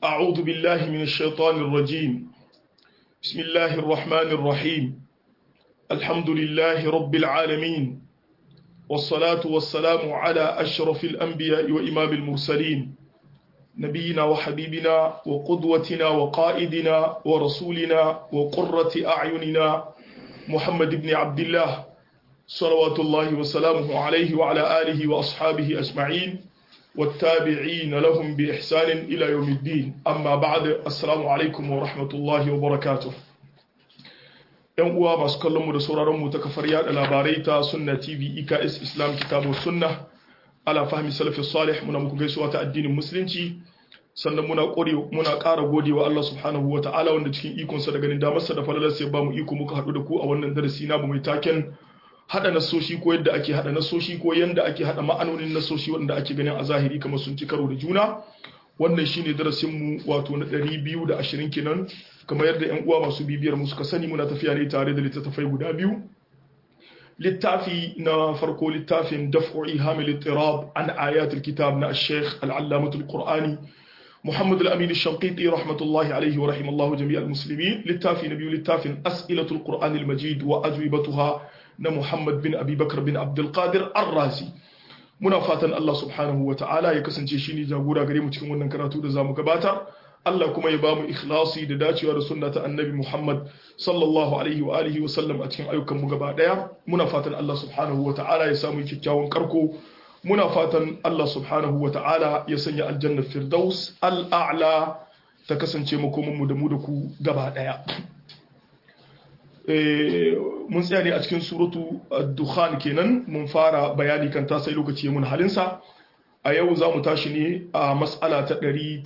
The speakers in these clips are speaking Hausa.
أعوذ بالله من الشيطان الرجيم بسم الله الرحمن الرحيم الحمد لله رب العالمين والصلاة والسلام على أشرف الأنبياء وإمام المرسلين نبينا وحبيبنا وقدوتنا وقائدنا ورسولنا وقرة أعيننا محمد بن عبد الله صلوات الله وسلامه عليه وعلى آله وأصحابه أجمعين والتابعين لهم بإحسان إلى يوم الدين أما بعد السلام عليكم ورحمة الله وبركاته ‘Yan uwa masu kallonmu da sauraronmu ta kafar yada labarai ta Sunna TV EKS Islam Kitabu Sunna ala fahmi salafi salih muna muku gaisuwa ta addinin musulunci sannan muna kore muna ƙara gode wa Allah subhanahu wa ta'ala wanda cikin ikonsa da ganin damarsa da falalarsa ya ba mu iko muka haɗu da ku a wannan darasi na mai taken hada nasoshi ko yadda ake hada nasoshi ko yadda ake hada ma'anonin nasoshi wanda ake ganin a zahiri kamar sun ci karo da juna wannan shine darasin mu wato na 220 kenan kamar yadda yan uwa masu bibiyar mu suka sani muna tafiya ne tare da littattafai guda biyu littafi na farko littafin daf'u ihamil ittirab an ayatul kitab na al-sheikh al-allamatul qur'ani محمد الأمين الشنقيطي رحمة الله عليه ورحم الله جميع المسلمين للتافي نبي للتافي أسئلة القرآن المجيد وأجوبتها na Muhammad bin Abi Bakar bin Abdul Qadir Ar-Razi muna fatan Allah subhanahu wa ta'ala ya kasance shi ne jagora gare mu cikin wannan karatu da zamu gabatar Allah kuma ya bamu ikhlasi da dacewa da sunna ta Annabi Muhammad sallallahu alaihi wa alihi wa sallam a cikin ayyukan mu gaba daya muna fatan Allah subhanahu wa ta'ala ya samu kyakkyawan karko muna fatan Allah subhanahu wa ta'ala ya sanya aljanna firdaus al-a'la ta kasance makomin mu da mu da ku gaba daya mun tsaya ne a cikin suratu dukhan kenan mun fara bayani kan ta sai lokaci mun halinsa a yau za mu tashi ne a mas'ala ta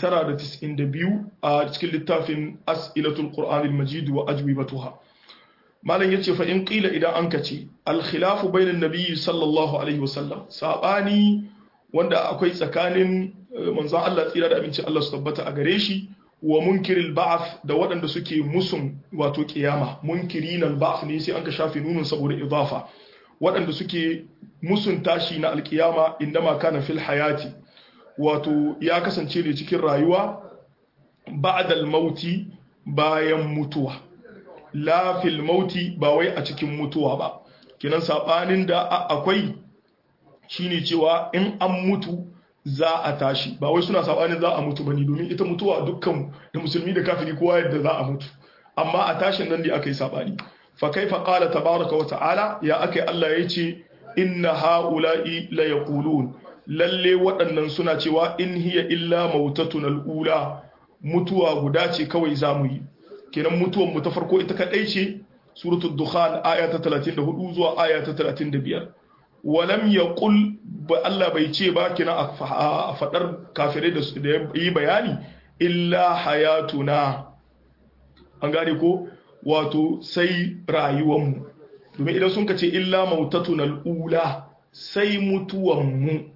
992 a cikin littafin as'ilatul qur'anil majid wa ajwibatuha malam yace fa in qila idan an kace al khilafu bainan nabiyyi sallallahu alaihi wasallam sabani wanda akwai tsakanin manzon Allah tsira da aminci Allah su tabbata a gare shi wa munkiril ba'ath da waɗanda suke musun wato kiyama munkirin al-ba'ath ne sai an ka shafe nunun saboda idafa waɗanda suke musun tashi na alkiyama indama kana fil hayati wato ya kasance ne cikin rayuwa ba'dal mauti bayan mutuwa la fil mauti ba wai a cikin mutuwa ba kinan sabanin da akwai shine cewa in an mutu za a tashi ba wai suna sabanin za a mutu bane domin ita mutuwa dukkan da musulmi da kafiri kowa yadda za a mutu amma a tashin nan ne aka yi sabani fa kaifa qala tabaraka wa ta'ala ya akai Allah ya ce inna haula'i la yaqulun lalle waɗannan suna cewa in hiya illa mautatun al'ula mutuwa guda ce kawai zamu yi kenan mutuwan mu ta farko ita kadai ce suratul dukhan aya ta 34 zuwa aya ta 35 walam ya ƙul ba Allah bai ce ba kina a faɗar kafirai da yi bayani illa hayatuna an gane ko wato sai rayuwanmu domin idan sun ka ce illa mautatun al'ula sai mutuwanmu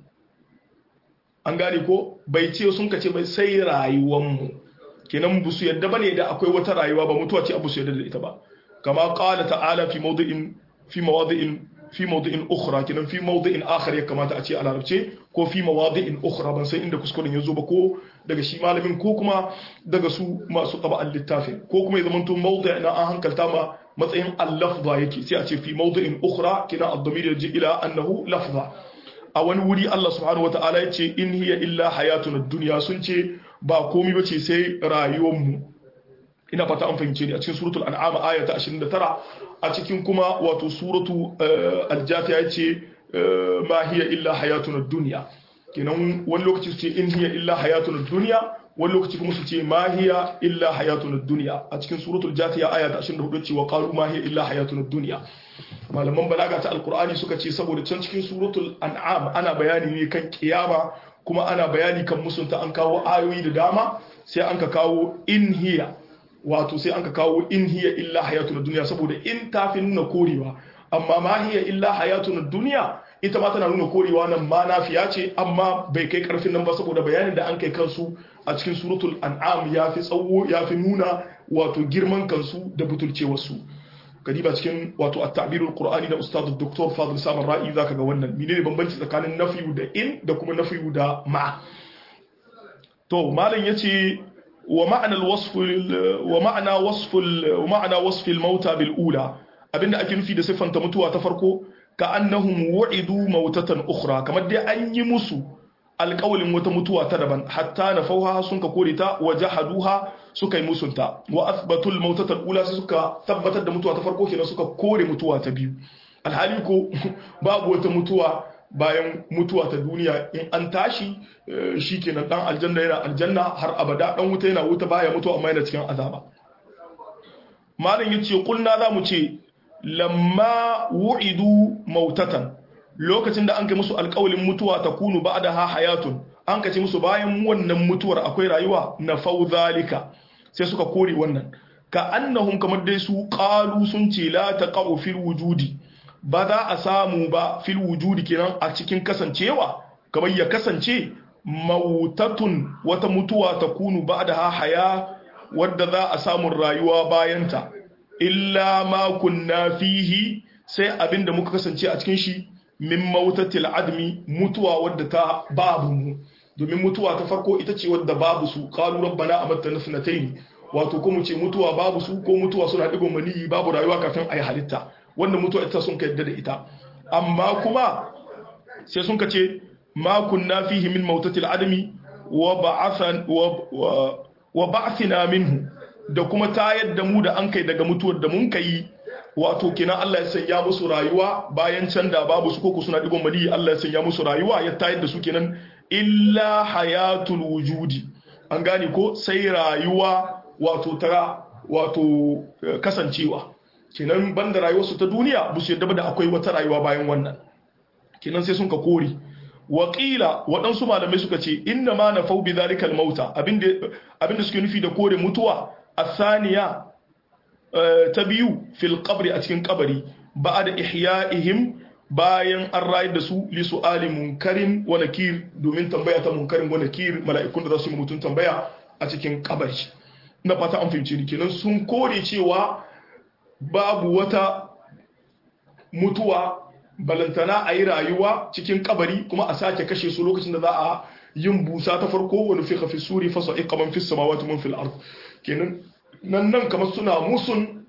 an gane ko bai ce sun ka ce bai sai rayuwanmu kenan bu su yadda bane da akwai wata rayuwa ba mutuwa ce abu su yadda da ita ba kama qala ta'ala fi mawdi'in fi mawadi'in fi mawdi'in ukhra kinan fi mawdi'in akhar ya kamata a ce a larabce ko fi mawadi'in ukhra ban san inda kuskuren ya zo ba ko daga shi malamin ko kuma daga su masu taba'an littafin ko kuma ya zama to mawdi' na an hankalta ma matsayin al-lafza yake sai a ce fi mawdi'in ukhra kina ad-damir yaji ila annahu lafza a wani wuri Allah subhanahu wata'ala ya ce in hiya illa hayatun ad-dunya sun ce ba komai bace sai rayuwar mu ina fata an fahimce ni a cikin suratul an'am aya ta 29 a cikin kuma wato suratu al-jafiya yace ma hiya illa hayatun ad-dunya kenan wani lokaci su ce in hiya illa hayatun ad-dunya wani lokaci kuma su ce ma hiya illa hayatun ad-dunya a cikin suratul jafiya aya ta 24 ce wa qalu ma hiya illa hayatun ad-dunya malaman balaga ta alqur'ani suka ce saboda can cikin suratul an'am ana bayani ne kan kiyama kuma ana bayani kan musunta an kawo ayoyi da dama sai an ka kawo in hiya wato sai an ka kawo in hiya illa hayatun duniya saboda in ta fi nuna korewa amma ma hiya illa hayatun duniya ita ma tana nuna korewa nan ma nafiya ce amma bai kai karfin nan ba saboda bayanin da an kai kansu a cikin suratul an'am ya fi tsawo ya fi nuna wato girman kansu da butulcewarsu kadiba cikin wato at-ta'birul qur'ani da ustad dr fadil samar ra'i zaka ga wannan menene bambanci tsakanin nafiyu da in da kuma nafiyu da ma to malam yace wa ma'ana al-wasf wa ma'ana wasf wa ma'ana wasf al-mauta bil ula abinda ake nufi da siffanta mutuwa ta farko ka annahum wu'idu mautatan ukhra kamar dai an yi musu alƙawalin wata mutuwa ta daban hatta na fauha sun ka kore ta wa jahaduha suka yi musunta wa athbatul mautatan ula sai suka tabbatar da mutuwa ta farko kenan suka kore mutuwa ta biyu alhali ko babu wata mutuwa bayan mutuwa ta duniya in an tashi shikenan dan aljanna yana aljanna har abada dan wuta yana wuta baya mutuwa amma yana cikin azaba malam yace kulna zamu ce lamma wu'idu mautatan lokacin da an kai musu alƙawalin mutuwa ta kunu ba'daha hayatun an kace musu bayan wannan mutuwar akwai rayuwa na fauzalika sai suka kore wannan ka annahum kamar dai su qalu sun ce la taqau fil wujudi ba za a samu ba fil wujudi kenan a cikin kasancewa kamar ya kasance mautatun wata mutuwa ta kunu ba'daha haya wadda za a samu rayuwa bayanta illa ma kunna fihi sai abinda muka kasance a cikin shi min mautatil admi mutuwa wadda ta babu mu domin mutuwa ta farko ita ce wadda babu su qalu rabbana amattana sanatayn wato ko mu ce mutuwa babu su ko mutuwa suna digon maniyi babu rayuwa kafin ayi halitta wannan mutuwa ita sun yadda da ita amma kuma sai sun kace ma kunna fihi min mautatil admi wa ba'athan wa ba'athina minhu da kuma tayar da mu da an kai daga mutuwar da mun kai wato kenan Allah ya sanya musu rayuwa bayan can da babu su koko suna digon mali Allah ya sanya musu rayuwa ya tayar da su kenan illa hayatul wujudi an gane ko sai rayuwa wato ta wato kasancewa kenan banda rayuwar su ta duniya ba su yadda da akwai wata rayuwa bayan wannan kenan sai sun ka kore waƙila waɗansu malamai suka ce inna ma na fau bi zalikal mauta abinda suke nufi da kore mutuwa a saniya ta biyu fil qabri a cikin kabari ba da ihya'ihim bayan an rayar da su li su'ali munkarin wa nakir domin tambaya ta munkarin wa nakir mala'ikun da za su yi mutum tambaya a cikin kabari na fata an fahimci ni kenan sun kore cewa babu wata mutuwa balantana a yi rayuwa cikin kabari kuma a sake kashe su lokacin da za a yin busa ta farko wani fi hafi suri fasa ikaman fi samawati mun fil ard kenan nan nan kamar suna musun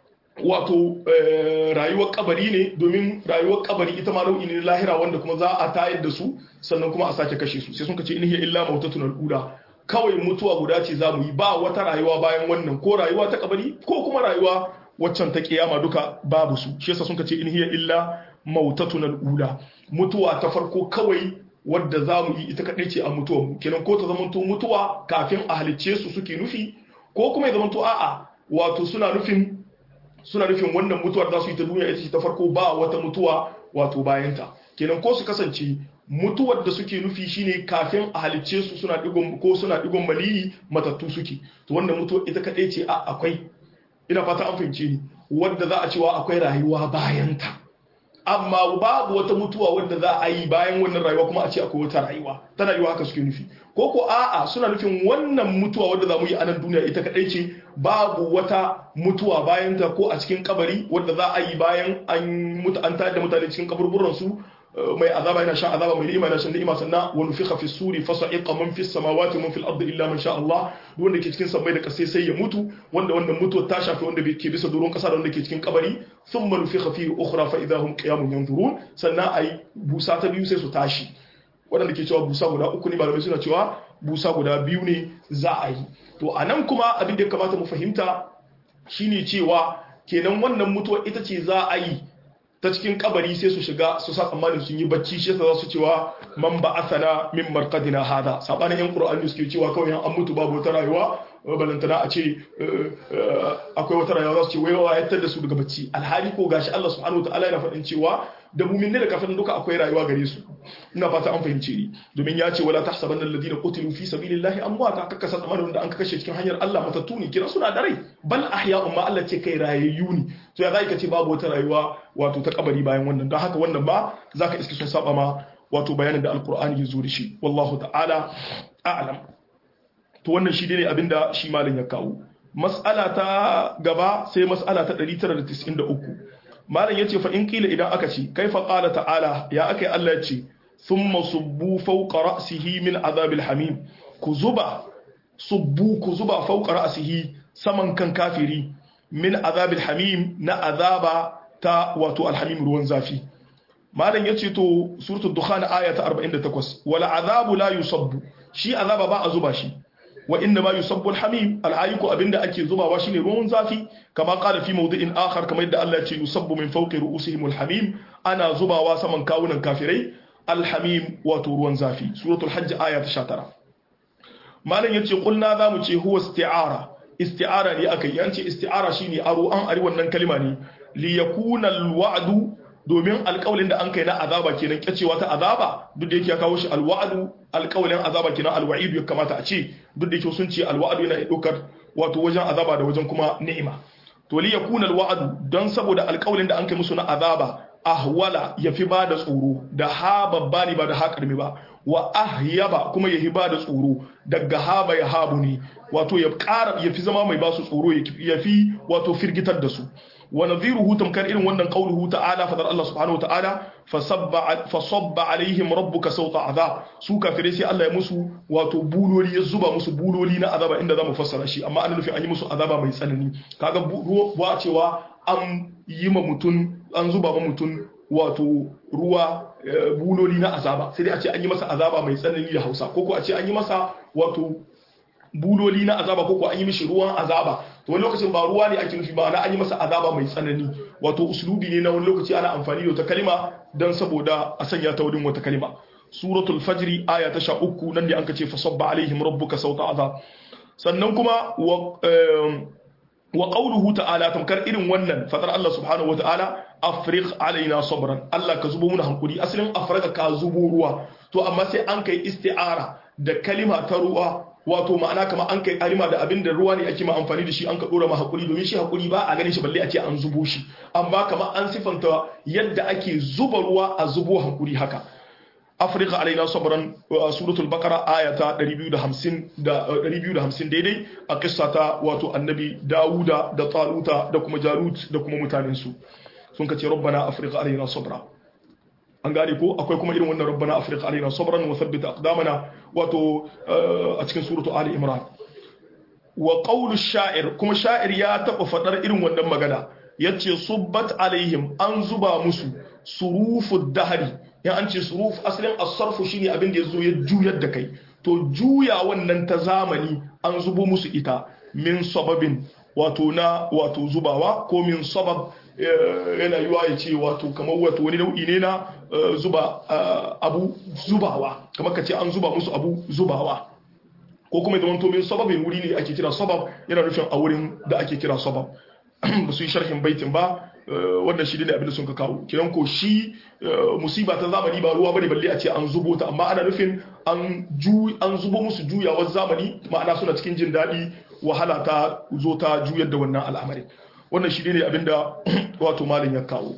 wato rayuwar kabari ne domin rayuwar kabari ita ma nau'i ne lahira wanda kuma za a tayar da su sannan kuma a sake kashe su sai sun ce in hiya illa mautatun al kawai mutuwa guda ce za mu yi ba wata rayuwa bayan wannan ko rayuwa ta kabari ko kuma rayuwa waccan ta kiyama duka babu su shi yasa sun ce in hiya illa mautatun al'ula mutuwa ta farko kawai wadda za mu yi ita kaɗai ce a mutuwa mu kenan ko ta zamanto mutuwa kafin a halicce su suke nufi ko kuma ya zamanto a'a wato suna nufin suna nufin wannan mutuwar za su yi ta duniya ita ce ta farko ba wata mutuwa wato bayanta kenan ko su kasance mutuwar da suke nufi shine kafin a halicce su suna digon ko suna digon maliyi matattu suke to wannan mutuwar ita kaɗai ce a akwai ina fata an fahimce ni wadda za a cewa akwai rayuwa bayanta amma babu wata mutuwa wadda za a yi bayan wannan rayuwa kuma a ce akwai wata rayuwa tana yiwa haka suke nufi ko ko a'a suna nufin wannan mutuwa wadda za mu yi a nan duniya ita kadai ce babu wata mutuwa bayan ta ko a cikin kabari wadda za a yi bayan an mutu an tayar da mutane cikin kaburburan su mai azaba yana shan azaba mai ni'ima yana shan ni'ima sannan wa nufikha fi suri fa sa'iqa man fi samawati man fil ardi illa man sha Allah duk wanda ke cikin sammai da kasai sai ya mutu wanda wannan mutuwa ta shafi wanda ke bisa doron kasa da wanda ke cikin kabari thumma nufikha fi ukhra fa idahum qiyamun yanzurun sannan ai busa ta biyu sai su tashi wanda ke cewa busa guda uku ne malamai suna cewa busa guda biyu ne za a yi to anan kuma abin da ya kamata mu fahimta shine cewa kenan wannan mutuwa ita ce za a yi ta cikin kabari sai su shiga su sa tsammanin sun yi bacci shi yasa za su cewa man ba asana min marqadina hada sabanin yan qur'ani suke cewa kawai an mutu babu wata rayuwa balantana a ce akwai wata rayuwa za su ce wai wa yattar da su daga bacci alhali ko gashi Allah subhanahu wataala yana faɗin cewa da mumin ne da kafin duka akwai rayuwa gare su ina fata an fahimce ni domin ya ce wala tahsabanna alladhina qutilu fi sabilillahi amwata kaka sa tsammanin da an kashe cikin hanyar Allah matattu ne kira suna da rai bal ahya'un ma Allah ce kai rayayyu ne to ya zai ka ce babu wata rayuwa wato ta kabari bayan wannan don haka wannan ba zaka iske sun saba ma wato bayanin da alqur'ani ya zo da shi wallahu ta'ala a'lam to wannan shi ne abinda shi malam ya kawo mas'ala ta gaba sai mas'ala ta 993 malam yace fa in kila idan aka ce kaifa qala ta'ala ya akai Allah ya ce thumma subbu fawqa ra'sihi min azabil hamim ku zuba subbu ku zuba fawqa ra'sihi saman kan kafiri min azabil hamim na azaba ta wato alhamim ruwan zafi malam yace to suratul dukhan aya ta 48 wala azabu la yusabbu shi azaba ba a zuba shi wa inna ma yusabbu alhamim alhayiku abinda ake zubawa shine ruwan zafi kama qala fi mawdi'in akhar kamar yadda Allah ya ce yusabbu min fawqi ru'usihim alhamim ana zubawa saman kawunan kafirai alhamim wato ruwan zafi suratul hajj aya ta 19 malam yace qulna zamu ce huwa isti'ara isti'ara ne aka yi an ce isti'ara shine aro an ari wannan kalima ne li yakuna alwa'du domin alƙawalin da an kai na azaba kenan kyacewa ta azaba duk da yake ya kawo shi alwa'du alƙawalin azaba kenan alwa'idu ya kamata a ce duk da yake sun ce alwa'du yana ɗaukar wato wajen azaba da wajen kuma ni'ima to li yakuna alwa'du don saboda alƙawalin da an kai musu na azaba ahwala yafi ba da tsoro da ha babba ne ba da ha karmi ba wa ahyaba kuma yahi ba da tsoro daga haba ya habu ne wato ya ƙara yafi zama mai ba su tsoro yafi wato firgitar da su wa nadhiruhu tamkar irin wannan qauluhu ta'ala fadar Allah subhanahu wa ta'ala fasabba fasabba alaihim rabbuka sawta azab su kafirai sai Allah ya musu wato buloli ya zuba musu buloli na azaba inda zamu fassara shi amma an nufi an yi musu azaba mai tsanani kaga ruwa cewa an yi ma mutun an zuba ma mutun wato ruwa buloli na azaba sai dai a ce an yi masa azaba mai tsanani da Hausa ko ko a ce an yi masa wato buloli na azaba ko ko an yi mishi ruwan azaba to wani lokacin ba ruwa ne ake nufi ba ana an yi masa azaba mai tsanani wato uslubi ne na wani lokaci ana amfani da wata kalima dan saboda a sanya ta wurin wata kalima suratul fajri aya ta 13 nan ne an kace fasabba alaihim rabbuka sauta azab sannan kuma wa wa qawluhu ta'ala tamkar irin wannan fadar Allah subhanahu wata'ala afriq alaina sabran Allah ka zubo muna hankuri asalin afrika ka zubo ruwa to amma sai an kai isti'ara da kalima ta ruwa wato ma'ana kama an kai alima da abin da ruwa ne ake ma amfani da shi an ka dora ma hakuri domin shi hakuri ba a ganin shi balle a ce an zubo shi amma kama an sifanta yadda ake zuba ruwa a zubo hakuri haka afirka alaina sabran suratul baqara ayata 250 da 250 daidai a kissa ta wato annabi dawuda da taluta da kuma jalut da kuma mutanen su sun kace rabbana afrika alaina sabra an gane ko akwai kuma irin wannan rabbana afrika alaina sabran wa thabbita aqdamana wato a cikin suratu ali imran wa qawlu sha'ir kuma sha'ir ya taba fadar irin wannan magana yace subbat alaihim an zuba musu surufud dahri ya an ce suruf asalin as-sarfu shine abin da yazo ya juyar da kai to juya wannan ta zamani an zubo musu ita min sababin wato na wato zubawa ko min sabab yana yiwa ya ce wato kamar wato wani nau'i ne na zuba abu zubawa kamar ka ce an zuba musu abu zubawa ko kuma idan to min sababin wuri ne ake kira sabab yana nufin a wurin da ake kira sabab ba su yi sharhin baitin ba wannan shi ne abin da sun ka kawo kiran ko shi musiba ta zamani ba ruwa bane balle a ce an zubo ta amma ana nufin an ju an zubo musu juyawar zamani ma'ana suna cikin jin daɗi wahala ta zo ta juyar da wannan al'amari wannan shi ne abin da wato malin ya kawo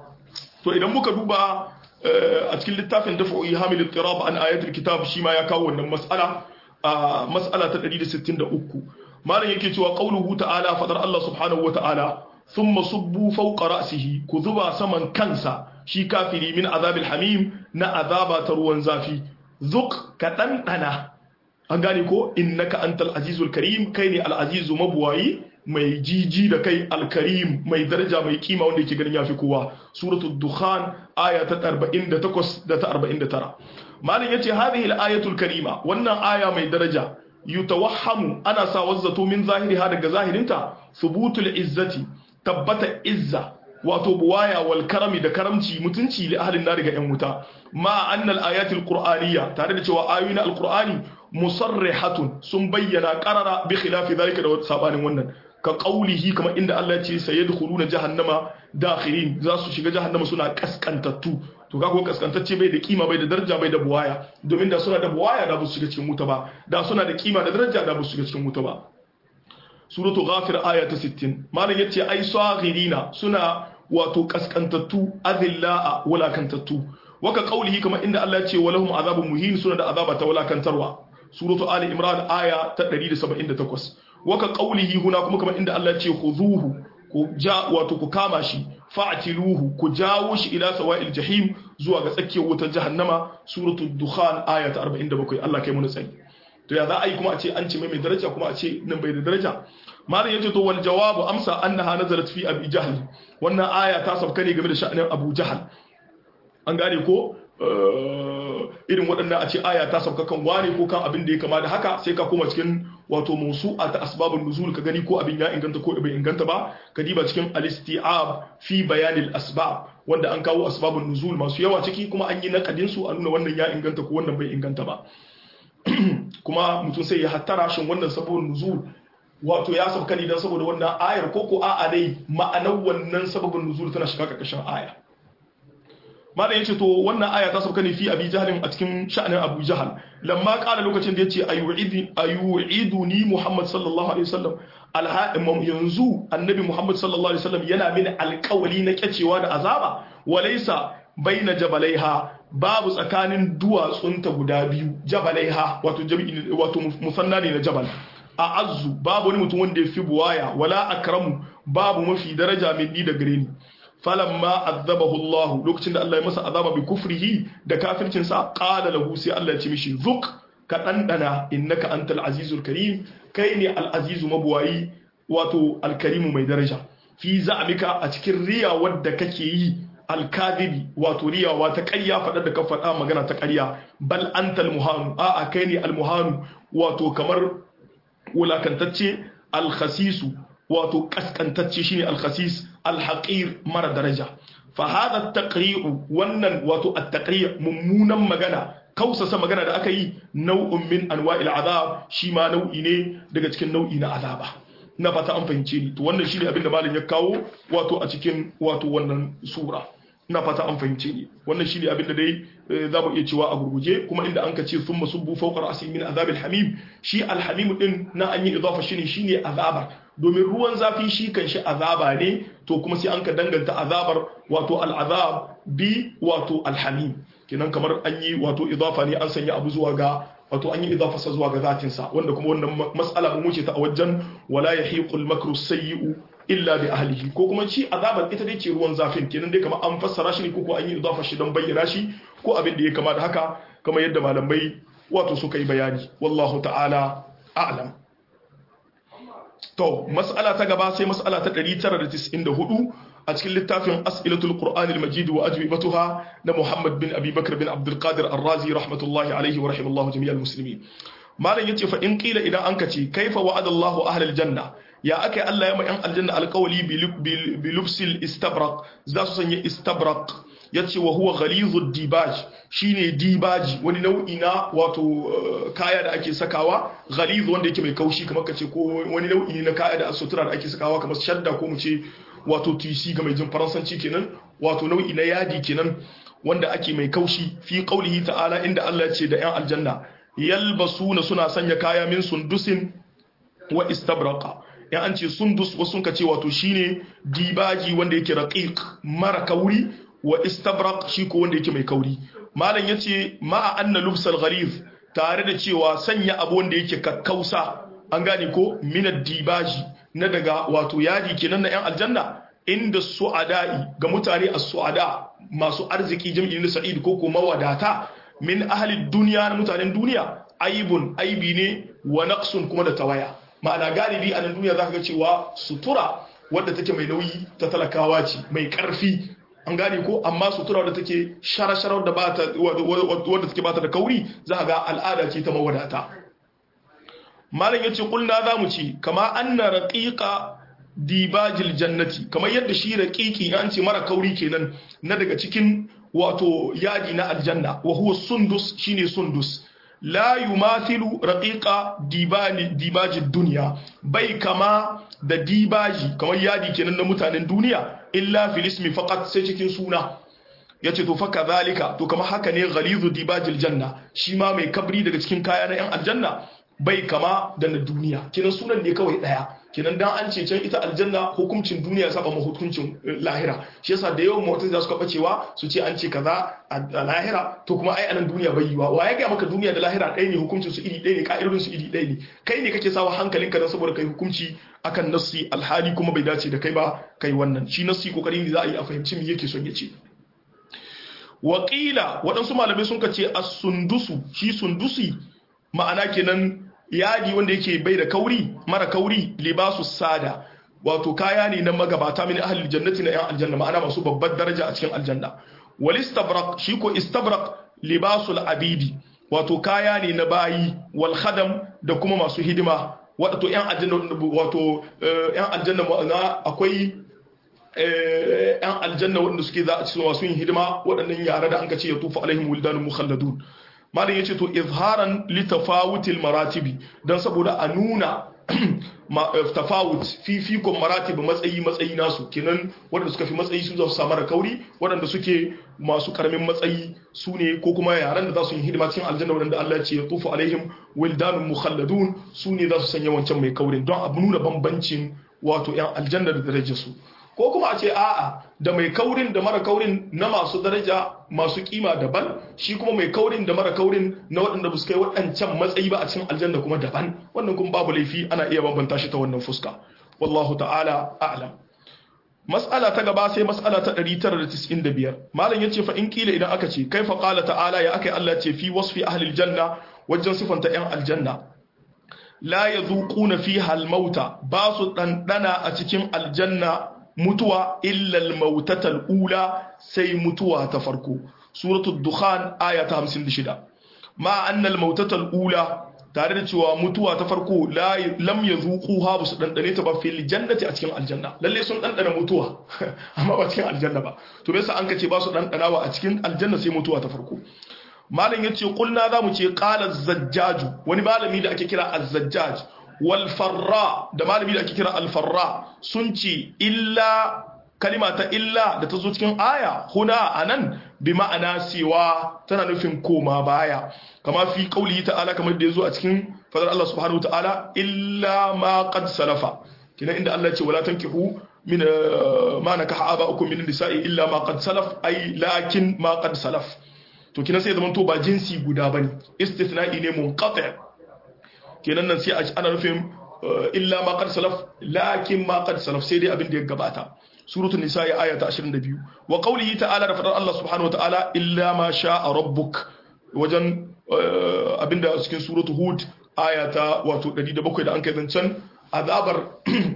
to idan muka duba a cikin littafin dafa'u hamil ittirab an ayatul kitab shi ma ya kawo wannan mas'ala a mas'ala ta 163 malam yake cewa qauluhu ta'ala fadar Allah subhanahu wa ta'ala thumma subbu fawqa ra'sihi ku zuba saman kansa shi kafiri min azabil hamim na azaba ta ruwan zafi zuk ka dandana an gane ko innaka antal azizul karim kai ne al azizu mabuwayi mai jiji da kai alkarim mai daraja mai kima wanda yake ganin yafi kowa suratul dukhan aya ta 48 da ta 49 malam yace hadhihi al ayatul karima wannan aya mai daraja yutawahhamu ana sa wazzato min zahiriha daga zahirinta thubutul izzati tabbata izza wato buwaya wal karami da karamci mutunci li ahlin nar ga yan wuta ma annal ayatul qur'aniyya tare da cewa ayoyin alqur'ani musarrihatun sun bayyana qarara bi khilafi zalika da sabanin wannan ka qaulihi kamar inda Allah ya ce sayadkhuluna jahannama dakhirin za su shiga jahannama suna kaskantattu to kaga ko kaskantacce bai da kima bai da daraja bai da buwaya domin da suna da buwaya da ba su shiga cikin wuta ba da suna da kima da daraja da ba su shiga cikin wuta ba suratu ghafir aya ta 60 malam yace ai saghirina suna wato kaskantattu azillaa walakantattu waka qaulihi kamar inda Allah ya ce walahum azabun muhin suna da azaba ta walakantarwa suratu ali imran aya ta 178 waka qaulihi huna kuma kamar inda Allah ya ce khuzuhu ku ja wato ku kama shi fa'tiluhu ku jawo shi ila sawa'il jahim zuwa ga tsakiyar wutar jahannama suratu dukhan aya ta 47 Allah kai mu tsari to ya za a yi kuma a ce an ce mai mai daraja kuma a ce nan bai da daraja malam yace to wal jawabu amsa annaha nazalat fi abi jahl wannan aya ta sabka ne game da sha'anin abu jahl an gane ko irin waɗannan a ce aya ta sauka kan wani ko kan abin da ya kama da haka sai ka koma cikin wato musu'a ta asbabun nuzul ka gani ko abin ya inganta ko bai inganta ba ka diba cikin al-isti'ab fi bayanil asbab wanda an kawo asbabun nuzul masu yawa ciki kuma an yi nakadin su a nuna wannan ya inganta ko wannan bai inganta ba kuma mutum sai ya hattara shin wannan sababun nuzul wato ya sauka ne dan saboda wannan ayar ko ko a'a dai ma'anar wannan sababun nuzul tana shiga karkashin aya malam yace to wannan aya ta sauka ne fi abi jahalin a cikin sha'anin abu jahal lamma kala lokacin da yace ayu'idi ayu'iduni muhammad sallallahu alaihi wasallam alha'imam yanzu annabi muhammad sallallahu alaihi wasallam yana mini alƙawali na kyacewa da azaba walaysa baina jabalaiha babu tsakanin duwatsunta guda biyu jabalaiha wato jami'i wato musanna ne na jabal a azzu babu wani mutum wanda ya fi buwaya wala akramu babu mafi daraja min ni da gare ni falamma azabahu Allah lokacin da Allah ya masa azaba bi kufrihi da kafircin sa qala lahu sai Allah ya ce mishi zuk ka dandana innaka antal azizul karim kai ne al azizu mabuwayi wato al karim mai daraja fi za'amika a cikin riya wadda kake yi al kadhibi wato riyawa ta ƙarya faɗa da ka faɗa magana ta ƙarya bal antal muhanu a a kai ne al muhanu wato kamar wulakantacce al khasisu wato kaskantacce shine al khasis alhaƙir mara daraja fa hada taqri'u wannan wato at-taqri' mummunan magana kausasa magana da aka yi nau'un min anwa'il azab shi ma nau'i ne daga cikin nau'i na azaba na fata an fahimce ni to wannan shine abin da malam ya kawo wato a cikin wato wannan sura ina fata an fahimce ni wannan shine abin da dai za mu iya cewa a gurguje kuma inda an ka ce thumma subbu fawqa ra'si min azabil hamim shi alhamim din na an yi idafa shine shine azabar domin ruwan zafi shi kan shi azaba ne to kuma sai an ka danganta azabar wato al'azab bi wato alhamim kenan kamar an yi wato idafa ne an sanya abu zuwa ga wato an yi idafa sa zuwa ga zatin sa wanda kuma wannan mas'ala mun wuce ta a wajen wala yahiqul makru sayyi'u illa bi ahlihi ko kuma ci azabar ita dai ce ruwan zafin kenan dai kamar an fassara shi ne ko an yi idafa shi don bayyana shi ko abin da ya kama da haka kamar yadda malamai wato suka yi bayani wallahu ta'ala a'lam to mas'ala ta gaba sai mas'ala ta 994 a cikin littafin as'ilatul qur'anil majid wa ajwibatuha na muhammad bin abi bakr bin abdul qadir ar-razi rahmatullahi alaihi wa rahimallahu jami'al muslimin malam yace fa in qila idan an kace kaifa wa'adallahu ahlal janna ya akai Allah ya ma yan aljanna alqawli bi lubsil istabraq za su sanya istabraq yace wa huwa ghalizud dibaj shine dibaji wani nau'i na wato kaya da ake sakawa ghaliz wanda yake mai kaushi kamar kace ko wani nau'i ne na kaya da sutura da ake sakawa kamar shadda ko mu ce wato tisi ga mai jin faransanci kenan wato nau'i na yadi kenan wanda ake mai kaushi fi qaulihi ta'ala inda Allah ya ce da yan aljanna yalbasuna suna sanya kaya min sundusin wa istabraqa ya an ce sundus wasu sun ce wato shine dibaji wanda yake raqiq mara kauri wa istabraq shi ko wanda yake mai kauri malam yace ma'a anna lubsal ghalif tare da cewa sanya abu wanda yake kakkausa an gane ko minad dibaji na daga wato yadi kenan na yan aljanna inda su'ada'i ga mutane as-su'ada masu arziki jam'i na sa'id ko kuma wadata min ahli dunya na mutanen duniya aibun aibi ne wa naqsun kuma da tawaya ma'ana galibi a nan duniya zaka ga cewa sutura wadda take mai nauyi ta talakawa ce mai karfi an gane ko amma sutura wadda take shara-shara wadda ba ta wadda take ba ta da kauri za ga al'ada ce ta mawadata malam yace kulna zamu ci kama anna raqiqa dibajil jannati kamar yadda shi raqiqi an ce mara kauri kenan na daga cikin wato yadi na aljanna wa huwa sundus shine sundus la yumathilu raqiqa dibani dibajid dunya bai kama da dibaji kamar yadi kenan na mutanen duniya illa fil ismi faqat sai cikin suna yace to fa kadhalika to kamar haka ne ghalizu dibajil janna shi ma mai kabri daga cikin kaya na yan aljanna bai kama da na duniya kinan sunan ne kawai daya kinan dan an ce can ita aljanna hukuncin duniya saba ma hukuncin lahira shi yasa da yawan mutum za su kafa cewa su ce an ce kaza a lahira to kuma ai anan duniya bai yiwa wa ya ga maka duniya da lahira ɗaya ne hukuncin su iri ɗaya ne ka'idodin su iri ɗaya ne kai ne kake sawa hankalinka dan saboda kai hukunci akan nassi alhali kuma bai dace da kai ba kai wannan shi nassi kokarin ne za a yi a fahimci me yake son ya ce waƙila waɗansu malamai sun ce as-sundusu shi sundusi ma'ana kenan yadi wanda yake bai da kauri mara kauri libasu sada wato kaya ne na magabata min ahli jannati na yan aljanna ma'ana masu babbar daraja a cikin aljanna wal istabrak shi ko istabrak libasul abidi wato kaya ne na bayi wal khadam da kuma masu hidima wato yan aljanna wato yan aljanna ma'ana akwai yan aljanna waɗanda suke za a cikin masu yin hidima waɗannan yara da an ka ce ya tufa alaihim wildanun mukhalladun malam yace to izharan li tafawutil maratibi dan saboda a nuna tafawut fifikon maratib matsayi matsayi nasu kenan waɗanda suka fi matsayi su za su samu kauri waɗanda suke masu karamin matsayi su ne ko kuma yaran da za su yi hidima cikin aljanna waɗanda Allah ya ce ya tufu alaihim wildanun mukhalladun su ne za su sanya wancan mai kaurin don a nuna bambancin wato yan aljanna da darajarsu ko kuma a ce a'a da mai kaurin da mara kaurin na masu daraja masu kima daban shi kuma mai kaurin da mara kaurin na waɗanda su kai waɗancan matsayi ba a cikin aljanna kuma daban wannan kuma babu laifi ana iya bambanta shi ta wannan fuska wallahu ta'ala a'lam mas'ala ta gaba sai mas'ala ta 995 malam yace fa in kila idan aka ce kaifa qala ta'ala ya akai Allah ce fi wasfi ahli aljanna wajen sifanta yan aljanna la yadhuquna fiha al-mauta ba su dandana a cikin aljanna mutuwa illal mautatal ula sai mutuwa ta farko suratul dukhan aya ta 56 ma annal mautatal ula tare da cewa mutuwa ta farko lam yazuquha ba su dandane ta ba fil jannati a cikin aljanna lalle sun dandana mutuwa amma ba cikin aljanna ba to me yasa an kace ba su dandanawa a cikin aljanna sai mutuwa ta farko malam yace kulna zamu ce qala zajjaju wani malami da ake kira az-zajjaj walfarra da malami da ake kira alfarra sun ce illa kalima ta illa da ta zo cikin aya huna anan bi ma'ana cewa tana nufin koma baya kama fi kauli ta'ala kamar da ya zo a cikin fadar Allah subhanahu wa ta'ala illa ma qad salafa kina inda Allah ce wala tankihu min ma nakaha aba'ukum min nisa'i illa ma qad salaf ay lakin ma qad salaf to kina sai zaman to ba jinsi guda bane istithna'i ne munqati' kenan nan sai ana nufin illa ma qad salaf lakin ma qad salaf sai dai abin da ya gabata suratul nisa ya aya ta 22 wa qawlihi ta'ala da fadar Allah subhanahu wa ta'ala illa ma sha'a rabbuk wajen abinda cikin suratul hud aya ta wato 107 da an kai zancen azabar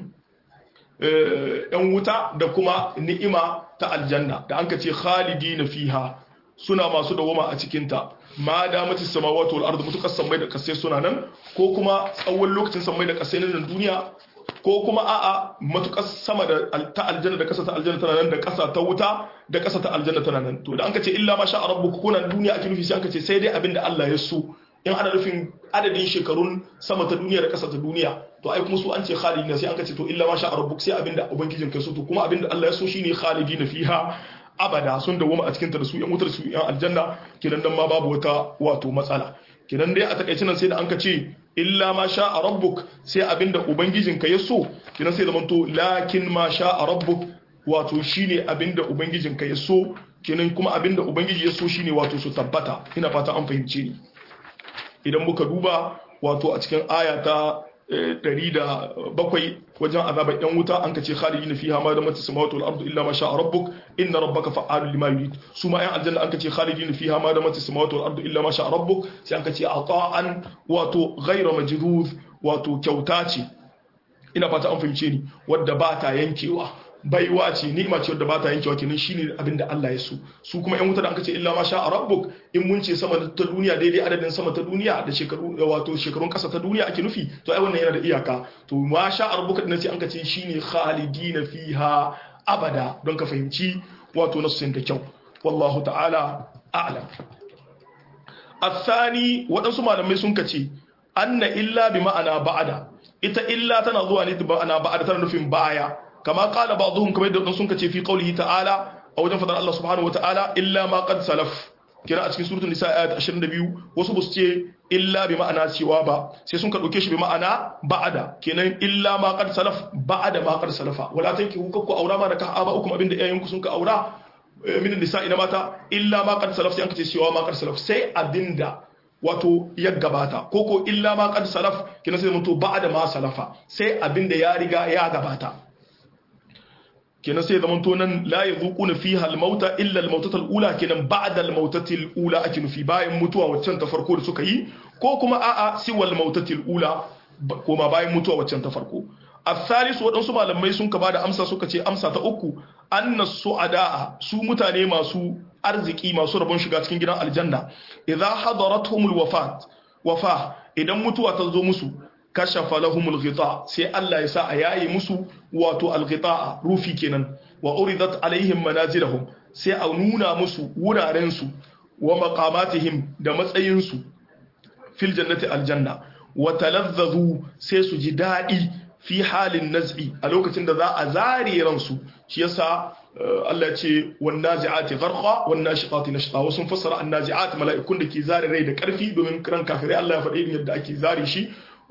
yan wuta da kuma ni'ima ta aljanna da an ka ce khalidina fiha suna masu dawoma a cikinta ma da mace samawati wal ardu mutukar sammai da kasai suna nan ko kuma tsawon lokacin sammai da kasai na duniya ko kuma a'a matukar sama da ta aljanna da kasa ta aljanna tana nan da kasa ta wuta da kasa ta aljanna tana nan to da an ka ce illa ma sha rabbuka kuna duniya ake nufi sai an ka ce sai dai abinda Allah ya so in ana nufin adadin shekarun sama ta duniya da kasa ta duniya to ai kuma su an ce khalidina sai an ka ce to illa ma sha rabbuk sai abinda ubangijin kai so to kuma abinda Allah ya so shine khalidina fiha abada sun dawoma a cikinta da su yan wutar su yan aljanna kidan dan ma babu wata wato matsala kidan dai a takaice nan sai da an ka ce illa ma sha a rabbuk sai abinda ubangijinka ya so kidan sai zamanto lakin ma sha a rabbuk wato shine abinda ubangijinka ya so kinan kuma abinda ubangiji ya so shine wato su tabbata ina fata an fahimce ni idan muka duba wato a cikin aya ta ɗari da bakwai wajen azabar yan wuta an kace khalidin fiha ma damat samawati wal ardu illa ma sha rabbuk inna rabbaka fa'alun lima yurid su ma yan aljanna an kace khalidin fiha ma damat samawati wal ardu illa ma sha rabbuk sai an kace ata'an wato ghayra majdud wato kyauta ce ina fata an fahimce ni wadda ba ta yankewa baiwa ce ni'ima ce wadda ba ta yankewa kenan shine abin da Allah ya so su kuma yan wuta da aka ce illa ma sha rabbuk in mun ce sama ta duniya daidai adadin sama ta duniya da shekaru wato shekarun kasa ta duniya ake nufi to ai wannan yana da iyaka to ma sha rabbuka din sai an ka ce shine khalidina fiha abada don ka fahimci wato nassin da kyau wallahu ta'ala a'lam الثاني waɗansu malamai sun kace anna illa bi ma'ana ba'ada ita illa tana zuwa ne da ma'ana ba'ada tana nufin baya kama qala ba'dhum kamar da sun kace fi qawlihi ta'ala a wajen fadar Allah subhanahu wata'ala illa ma qad salaf kira a cikin suratul nisa ayat 22 wasu bus ce illa bi ma'ana cewa ba sai sun ka dauke shi bi ma'ana ba'ada kenan illa ma qad salaf ba'ada ma qad salafa wala tankihu kakku aura ma da ka aba ukum abinda iyayenku sun ka aura min nisa ina mata illa ma qad salaf sai an kace cewa ma qad salaf sai abinda wato ya gabata ko ko illa ma qad salaf kina sai mutu ba'da ma salafa sai abinda ya riga ya gabata kina sai zaman to nan la yazuquna fiha al-mauta illa al-mautata al-ula kinan ba'da al-mautati al-ula ake nufi bayan mutuwa waccan ta farko da suka yi ko kuma a'a siwal mautatil ula koma bayan mutuwa waccan ta farko الثالث waɗansu malamai sun ka bada amsa suka ce amsa ta uku anna su'ada su mutane masu arziki masu rabon shiga cikin gidan aljanna idza hadaratuhumul wafat wafa idan mutuwa ta zo musu kashafa lahumul ghita sai Allah ya sa a yayi musu wato al rufi kenan wa uridat alaihim manazilahum sai a nuna musu wuraren su wa maqamatihim da matsayin su fil jannati aljanna wa talazzazu sai su ji dadi fi halin naz'i a lokacin da za a zare ransu shi yasa Allah ya ce wan nazi'ati gharqa wan nashiqati nashqa wasu fassara an nazi'at mala'ikun da ke zare rai da karfi domin ran kafirai Allah ya faɗi yadda ake zare shi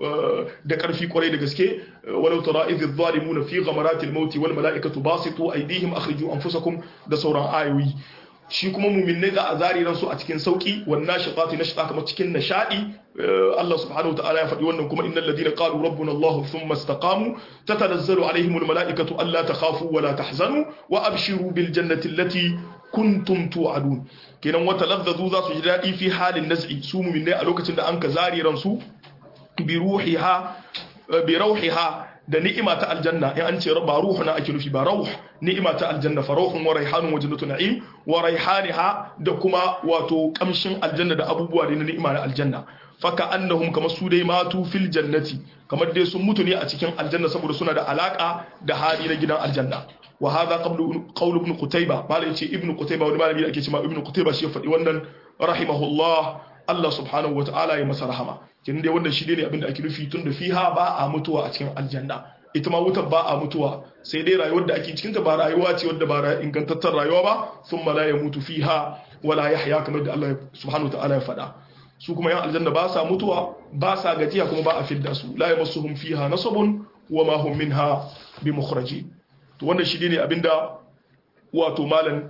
da karfi kwarai da gaske walau tara idh adh-dhalimuna fi ghamarati al-maut wal mala'ikatu basitu aydihim akhriju anfusakum da sauran ayoyi shi kuma muminai za a zari ransu a cikin sauki wannan shiqati nashqa kamar cikin nishadi Allah subhanahu wataala ya faɗi wannan kuma innal ladina qalu rabbuna Allah thumma istaqamu tatanazzalu alaihim al mala'ikatu alla takhafu wa la tahzanu wa abshiru bil jannati allati kuntum tu'adun kenan wata ladzazu za su ji dadi fi halin naz'i su muminai a lokacin da an ka zari ransu bi ruhiha bi rauhiha da ni'ima ta aljanna in an ce ba ruhu na ake nufi ba rauh ni'ima ta aljanna fa rauhun wa raihanun wa jannatu na'im wa raihaniha da kuma wato kamshin aljanna da abubuwa da ni'ima na aljanna faka annahum kama su dai matu fil jannati kamar dai sun mutu ne a cikin aljanna saboda suna da alaka da hali na gidan aljanna wa hadha qablu qawl ibn qutayba malai yace ibn qutayba wani malami da ake cewa ibn qutayba shi ya faɗi wannan rahimahullah Allah subhanahu wa ta'ala ya masa rahama kin dai wannan shi ne abinda ake nufi tun da fiha ba a mutuwa a cikin aljanna ita ma wutar ba a mutuwa sai dai rayuwar da ake cikin ta ba rayuwa ce wadda ba ingantattar rayuwa ba thumma la yamutu fiha wala yahya kamar da Allah subhanahu wa ta'ala ya faɗa su kuma yan aljanna ba sa mutuwa ba sa gajiya kuma ba a fidda su la yamassuhum fiha nasabun wa ma hum minha bimukhrajin to wannan shi ne abinda wato malam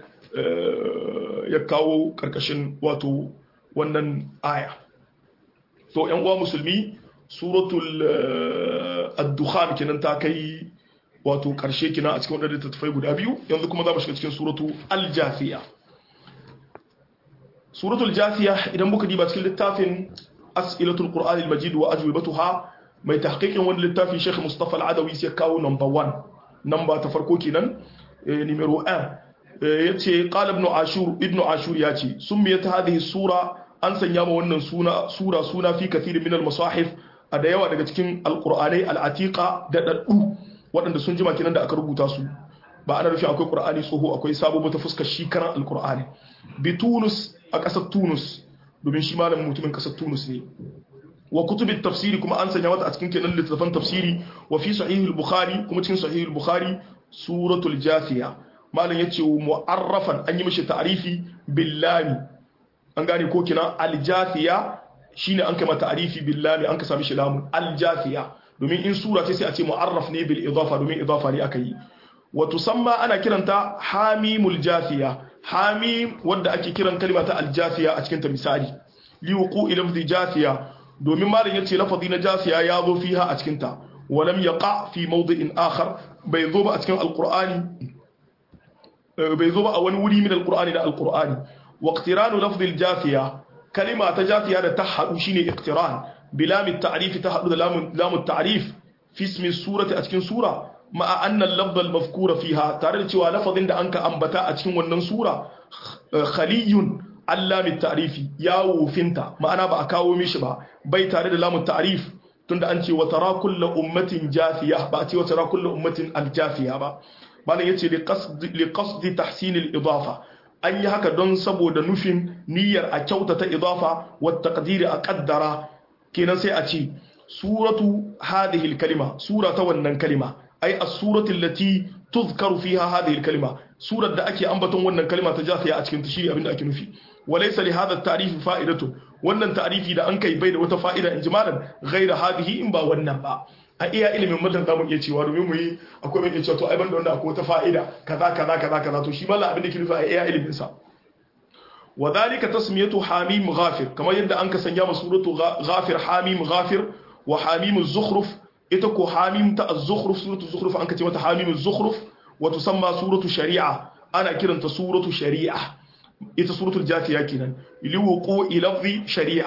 ya kawo karkashin wato wannan aya to yan uwa musulmi suratul ad-dukhan kenan ta kai wato karshe kina a cikin wannan littattafai guda biyu yanzu kuma za mu shiga cikin suratu al-jafiya suratul jafiya idan muka diba cikin littafin as'ilatul qur'an al-majid wa ajwibatuha mai tahqiqin wani littafin Sheikh Mustafa al-Adawi sai kawo number 1 number ta farko kenan numero 1 yace qala ibn ashur ibn ashur yace summiyat hadhihi sura an sanya ma wannan suna sura suna fi kathir min al-masahif a da yawa daga cikin alqur'anai al-atiqa da daddu waɗanda sun jima kenan da aka rubuta su ba ana rufe akwai qur'ani tsoho akwai sabo ta fuskar shi karan alqur'ani bi tunus a ƙasar tunus domin shi malamin mutumin ƙasar tunus ne wa kutubit tafsiri kuma an sanya mata a cikin kenan littattafan tafsiri wa fi sahihul bukhari kuma cikin sahihul bukhari suratul jafiya malam yace mu'arrafan an yi mishi ta'rifi billami an gane ko kina aljafiya shine an kai mata ta'rifi billami an ka sami shi lamun aljafiya domin in sura ce sai a ce mu'arraf ne bil idafa domin idafa ne aka yi wa tusamma ana kiranta hamimul jafiya hamim wanda ake kiran kalma ta aljafiya a cikin ta misali li wuqu'i lafzi jafiya domin malam yace lafazi na jafiya ya zo fiha a cikin ta walam yaqa fi mawdi'in akhar bai zo ba a cikin alqur'ani bai zo ba a wani wuri min alqur'ani da alqur'ani wa iqtiranu lafzi aljafiya kalima ta jafiya da ta hadu shine iqtiran bilam at-ta'rif ta hadu da lam at-ta'rif fi ismi surati a cikin sura ma'a annan lafzal mafkura fiha tare da cewa lafazin da anka ambata a cikin wannan sura khaliyun allamin ta'rifi ya wufinta ma'ana ba a kawo mishi ba bai tare da lamun ta'rif tunda an ce wa tara kullu ummatin jafiya ba a ce wa tara kullu ummatin aljafiya ba malam yace li qasdi li qasdi tahsin al-idafa an yi haka don saboda nufin niyyar a kyautata idafa wa taqdiri a qaddara kenan sai a ce suratu hadhihi al-kalima sura ta wannan kalima ai as-surati allati tuzkaru fiha hadhihi al-kalima surar da ake ambaton wannan kalima ta jafiya a cikin tashiri abinda ake nufi walaysa li hadha at-ta'rif fa'idatu wannan ta'rifi da an kai bai da wata fa'ida in jimalan ghayra hadhihi in ba wannan ba a iya ilimin mutan zamu iya cewa domin mu yi akwai mai cewa to ai banda wannan akwai wata fa'ida kaza kaza kaza kaza to shi mallan abin da ke nufi a iya ilimin sa وذلك تسميته حميم غافر كما يبدا انك سنيا سوره غافر حميم غافر وحميم الزخرف ita ko hamim ta az-zukhruf suratu zukhruf an kace mata hamim az-zukhruf wa tusamma suratu shari'a ana kiranta suratu shari'a ita suratul jafiya kenan li wuqu'i lafzi shari'a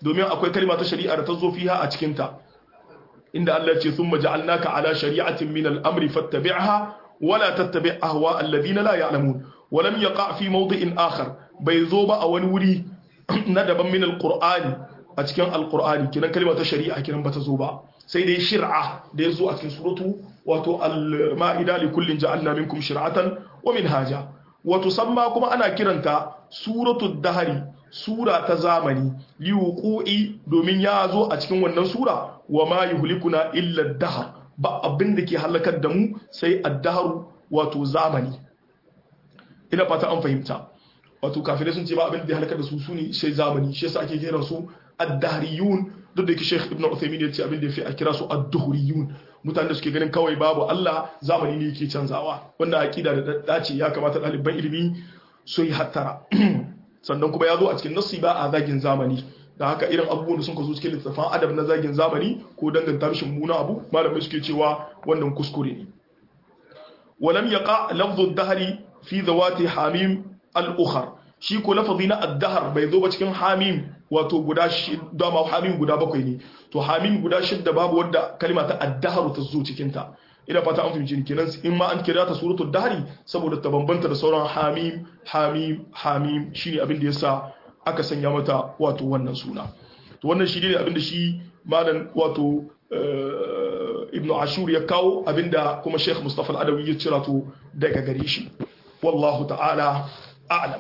domin akwai kalma ta shari'a da ta zo fiha a cikin ta inda Allah ya ce thumma ja'alnaka ala shari'atin min al-amri fattabi'ha wala tattabi' ahwa alladhina la ya'lamun wa lam yaqa fi mawdi'in akhar bai zo ba a wani wuri na daban min al-qur'ani a cikin al-qur'ani kinan kalma ta shari'a kinan bata zo ba sai dai shir'a da ya zo a cikin suratu wato al-ma'ida li kullin ja'alna minkum shir'atan wa minhaja wato samma kuma ana kiranta suratu dahari sura ta zamani liwuqu'i domin ya zo a cikin wannan sura wa ma yuhlikuna illa dahar ba abin da ke halakar da mu sai ad-dahar wato zamani ina fata an fahimta wato kafirai sun ce ba abin da ya halakar da su sune sai zamani shi yasa ake kiran su ad-dahriyun duk da yake Sheikh Ibn Uthaymeen ya ce abin da yafi a kira su ad-duhriyun mutanen da suke ganin kawai babu Allah zamani ne yake canzawa wannan aqida da dace ya kamata ɗaliban ilimi su yi hattara sannan kuma ya zo a cikin nassi ba a zagin zamani da haka irin abubuwan da sun zo cikin littattafan adab na zagin zamani ko danganta mishi muna abu malamai suke cewa wannan kuskure ne walam yaqa lafdhu ad-dahri fi zawati hamim al-ukhar shi ko lafazi na ad-dahr bai zo ba cikin hamim wato guda shida ma hamim guda bakwai ne to hamim guda shidda babu wadda kalma ta ad-dahr ta zo cikin ta ina fata an fahimci kenan in ma an kira ta suratul dahri saboda ta bambanta da sauran hamim hamim hamim shine abin da yasa aka sanya mata wato wannan suna to wannan shi ne abin da shi malam wato ibn ashur ya kawo abinda kuma sheikh mustafa al-adawi ya cira to daga gare shi wallahu ta'ala a'lam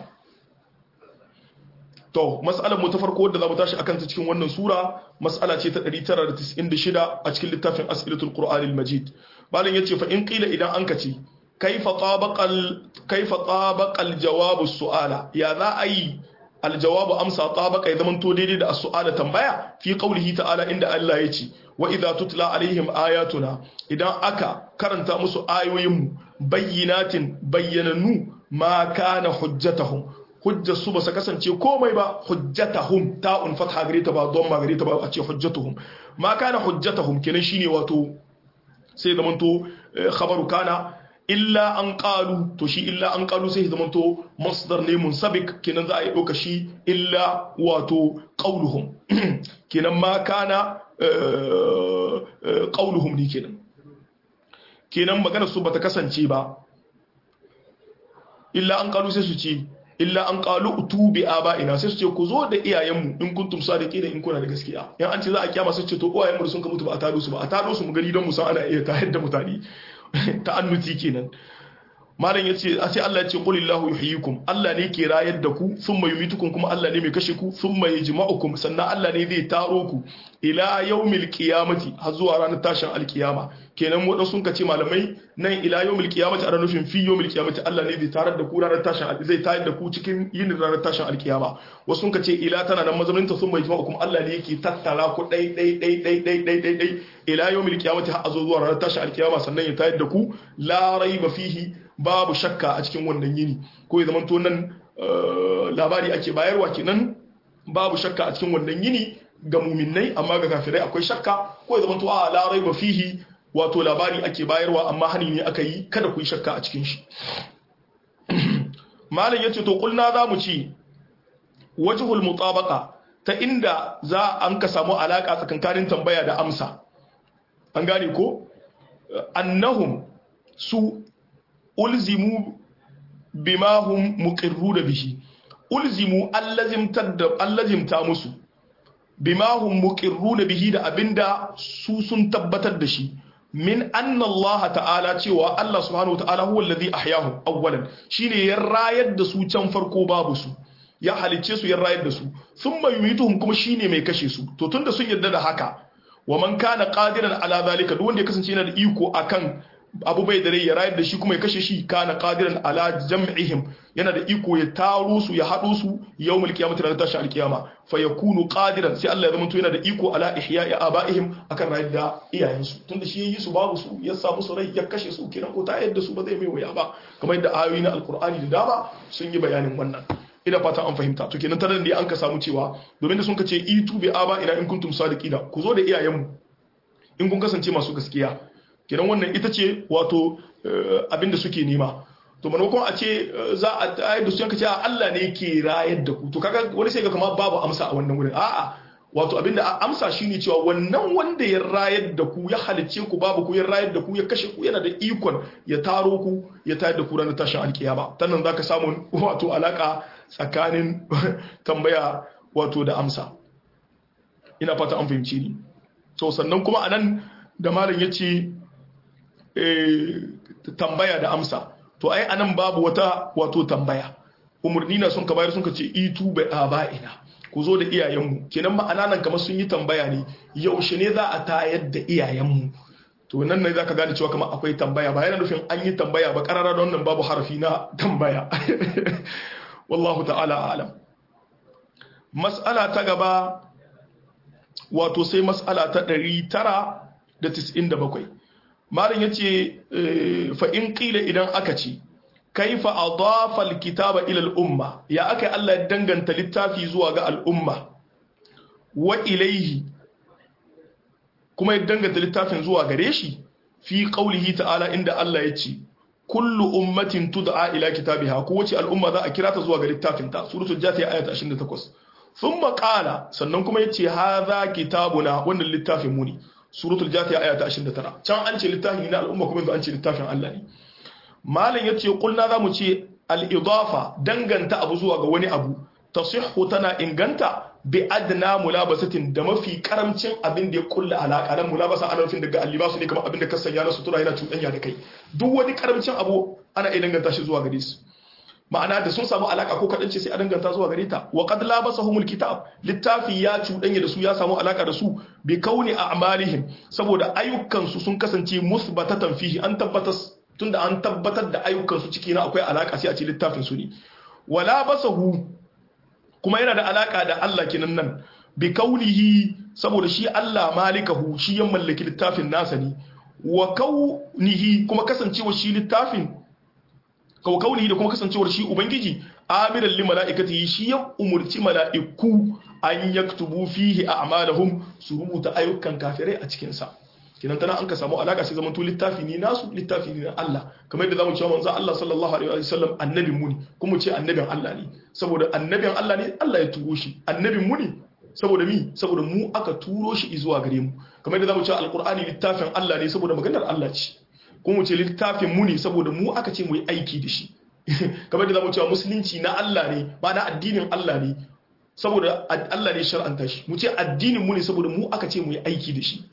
to mas'alar mu ta farko wadda zamu tashi akan ta cikin wannan sura mas'ala ce ta 996 a cikin littafin as'ilatul qur'anil majid malam yace fa in qila idan an kace kaifa tabaqal kaifa tabaqal jawabu su'ala ya za a yi aljawabu amsa tabaqa ya zamanto daidai da as-su'ala tambaya fi qawlihi ta'ala inda Allah yace wa idza tutla alaihim ayatuna idan aka karanta musu ayoyin bayyinatin bayyananu ma kana hujjatahum hujjar su ba su kasance komai ba hujjatahum ta'un fatha gare ta ba don ma gare ta ba a ce hujjatuhum ma kana hujjatahum kenan shine wato sai zamanto khabaru kana illa an qalu to shi illa an qalu sai zamanto masdar ne munsabik kenan za a yi doka shi illa wato qauluhum kenan ma kana qauluhum ne kenan kenan magana su bata kasance ba illa an qalu sai su ce illa an qalu utu bi aba'ina sai su ce ku zo da iyayenmu in kuntum sadiqina in kuna da gaskiya yan an ce za a kiyama sai ce to uwayenmu sun ka mutu ba a tado su ba a tado su mu gani don mu san ana iya tayar da mutane ta'annuti kenan malam yace a sai Allah ya ce qulillahu yuhyikum Allah ne ke rayar da ku thumma yumitukum kuma Allah ne mai kashe ku thumma yajma'ukum sannan Allah ne zai taro ku ila yawmil qiyamati har zuwa ranar tashin alkiyama kenan wadan sun kace malamai nan ila yawmil qiyamati ana nufin fi yawmil qiyamati Allah ne zai tarar da ku ranar tashin zai tayar da ku cikin yin ranar tashin alkiyama wasu sun kace ila tana nan mazaunin ta thumma yajma'ukum Allah ne yake tattara ku dai dai dai dai dai dai dai dai ila yawmil qiyamati har zuwa ranar tashin alkiyama sannan ya tayar da ku la raiba fihi babu shakka a cikin wannan yini ko ya zamanto nan labari ake bayarwa kenan babu shakka a cikin wannan yini ga muminai amma ga kafirai akwai shakka ko ya zamanto a larai ba fihi wato labari ake bayarwa amma hani ne aka yi kada ku yi shakka a cikin shi malam yace to kulna za mu ci wajhul mutabaqa ta inda za an ka samu alaka tsakankanin tambaya da amsa an gane ko annahum su ulzimu bima hum muqirru da bihi ulzimu allazimtar da allazimta musu bima hum muqirru da bihi da abinda su sun tabbatar da shi min anna Allah ta'ala cewa Allah subhanahu wa ta'ala huwa allazi ahyahum awwalan shine ya rayar da su can farko babu su ya halicce su ya rayar da su thumma yumituhum kuma shine mai kashe su to tunda sun yarda da haka wa man kana qadiran ala zalika duk wanda ya kasance yana da iko akan abu bai da rai ya rayar da shi kuma ya kashe shi kana qadiran ala jam'ihim yana da iko ya taro su ya hado su yawmul qiyamati ranar tashi alqiyama fa yakunu qadiran sai Allah ya zama to yana da iko ala ihya'i abaihim akan rayar da iyayensu tunda shi yayi su babu su ya samu su rai ya kashe su kenan ko ta yadda su ba zai mai waya ba kamar yadda ayoyi na alqur'ani da dama sun yi bayanin wannan ina fata an fahimta to kenan tare da an ka samu cewa domin da sun ka ce itu bi aba ina in kuntum sadiqina ku zo da iyayenmu in kun kasance masu gaskiya kenan wannan ita ce wato abinda suke nema to maimakon a ce za a tayar da su yanka ce Allah ne ke rayar da ku to kaga wani sai ga kamar babu amsa a wannan wurin a'a wato abinda a amsa shine cewa wannan wanda ya rayar da ku ya halicce ku babu ku ya rayar da ku ya kashe ku yana da ikon ya taro ku ya tayar da ku ranar tashin alkiyama tannan zaka samu wato alaka tsakanin tambaya wato da amsa ina fata an fahimci ni to sannan kuma anan da malam yace eh tambaya da amsa to ai anan babu wata wato tambaya umurni na sun ka bayar sun ka ce itu bai aba'ina ku zo da iyayenmu kenan ma'ana nan kamar sun yi tambaya ne yaushe ne za a tayar da iyayenmu to nan ne zaka gane cewa kamar akwai tambaya ba yana nufin an yi tambaya ba karara da wannan babu harafi na tambaya wallahu ta'ala alam mas'ala ta gaba wato sai mas'ala ta 997 malam yace fa in qila idan aka ce kaifa adafa alkitaba ila al-umma ya aka Allah ya danganta littafi zuwa ga al'umma wa ilaihi kuma ya danganta littafin zuwa gare shi fi qaulihi ta'ala inda Allah ya ce kullu ummatin tud'a ila kitabiha ko wace al'umma za a kira ta zuwa ga littafin ta suratul jathiya ayat 28 thumma qala sannan kuma yace hadha kitabuna wannan littafin mu ne suratul jathiya ayat 29 can an ce littafin na al'umma kuma yanzu an ce littafin Allah ne malam yace kulna zamu ce al-idafa danganta abu zuwa ga wani abu tasihhu tana inganta bi adna mulabasatin da mafi karamcin abin da ya kulla alaka nan mulabasa ana nufin daga allibasu ne kamar abin da ka sanya na sutura yana cuɗanya da kai duk wani karamcin abu ana iya danganta shi zuwa gare su ma'ana da sun samu alaka ko kaɗan ce sai a danganta zuwa gare ta wa qad labasahumul kitab littafi ya cuɗanya da su ya samu alaka da su bi kauni a'malihim saboda ayyukan su sun kasance musbatatan fihi an tabbatar tunda an tabbatar da ayyukan su ciki na akwai alaka sai a ce littafin su ne wala basahu kuma yana da alaka da Allah kinan nan bi kaunihi saboda shi Allah malikahu shi ya mallaki littafin nasa ne wa kaunihi kuma kasancewa shi littafin kaw kaunihi da kuma kasancewar shi ubangiji amiran li malaikatihi shi ya umurci malaiku an yaktubu fihi a'malahum su rubuta ayyukan kafirai a cikin sa kinan tana an ka samu alaka sai zamanto littafi ne nasu littafi ne na Allah kamar yadda zamu cewa manzo Allah sallallahu alaihi wa sallam annabin mu ne kuma ce annabin Allah ne saboda annabin Allah ne Allah ya turo shi annabin mu ne saboda mi saboda mu aka turo shi zuwa gare mu kamar yadda zamu cewa alqur'ani littafin Allah ne saboda maganar Allah ce kuma ce littafin mu ne saboda mu aka ce mu yi aiki da shi kamar yadda zamu cewa musulunci na Allah ne ba na addinin Allah ne saboda Allah ne shar'anta shi mu ce addinin mu ne saboda mu aka ce mu yi aiki da shi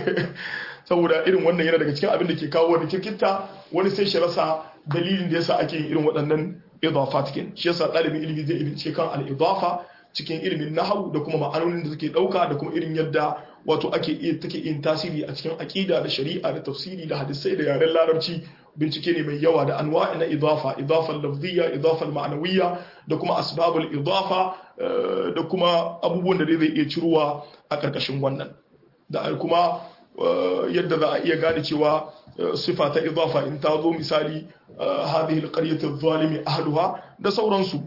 saboda irin wannan yana daga cikin abin da ke kawo wani kirkita wani sai shi rasa dalilin da yasa ake yin irin waɗannan idafat kin shi yasa ɗalibin ilimi zai ilimi kan al-idafa cikin ilimin nahwu da kuma ma'anonin da suke ɗauka da kuma irin yadda wato ake take yin tasiri a cikin aqida da shari'a da tafsiri da hadisai da yaren larabci bincike ne mai yawa da anwa'i na idafa idafal lafziyya idafal ma'anawiyya da kuma asbabul idafa da kuma abubuwan da zai iya ciruwa a ƙarƙashin wannan da kuma yadda za a iya gane cewa sifa ta idafa in ta zo misali hadhihi alqaryatu adh-dhalimi ahluha da sauransu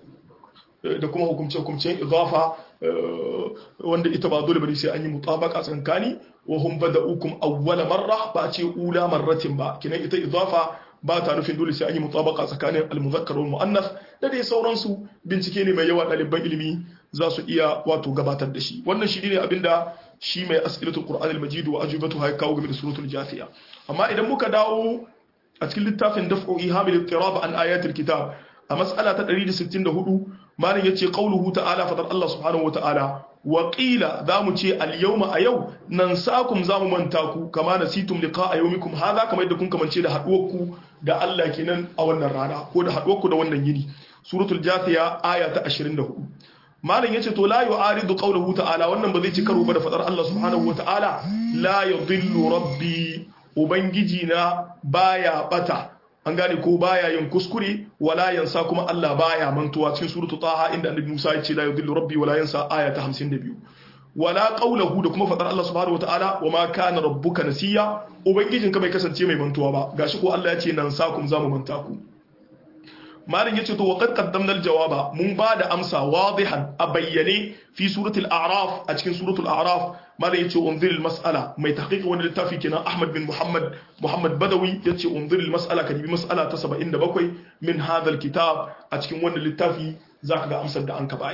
da kuma hukumce-hukumcen idafa wanda ita ba dole bane sai an yi mutabaka tsankani wa hum bada'ukum awwala marra ba ce ula marratin ba kinan ita idafa ba ta nufin dole sai an yi mutabaka tsakanin al-muzakkar wal muannas da dai sauransu bincike ne mai yawa ɗaliban ilimi za su iya wato gabatar da shi wannan shi ne abinda shi mai as'ilatul qur'an al-majid wa ajibatu hay kawo game da suratul jafiya amma idan muka dawo a cikin littafin daf'u ihamil ittirab an ayatul kitab a mas'ala ta 164 malam yace qauluhu ta'ala fadar Allah subhanahu wa ta'ala wa qila zamu ce al-yawma a yau nan sakum zamu manta ku kama nasitum liqa'a yawmikum hadha kamar yadda kun kamance da haduwar ku da Allah kenan a wannan rana ko da haduwar ku da wannan yini suratul jathiya aya ta 24 malam yace to la yu'aridu qawluhu ta'ala wannan ba zai ci karo ba da fadar Allah subhanahu wa ta'ala la yudhillu rabbi ubangiji na baya bata an gane ko baya yin kuskure wala yansa kuma Allah baya mantuwa cikin suratu taha inda annabi Musa ya ce la yudhillu rabbi wala yansa aya ta 52 wala qawluhu da kuma fadar Allah subhanahu wataala wama kana rabbuka nasiya ubangijin ka bai kasance mai mantuwa ba gashi ko Allah ya ce nan sakum zamu manta ku malin yace to waqad qaddamna aljawaba mun ba da amsa wadihan a bayyane fi suratul a'raf a cikin suratul a'raf malin yace unzir almas'ala mai tahqiq wani littafi kenan Ahmad bin Muhammad Muhammad Badawi yace unzir almas'ala kadibi mas'ala ta 77 min hadha alkitab a cikin wannan littafi zaka ga amsar da an ka bayar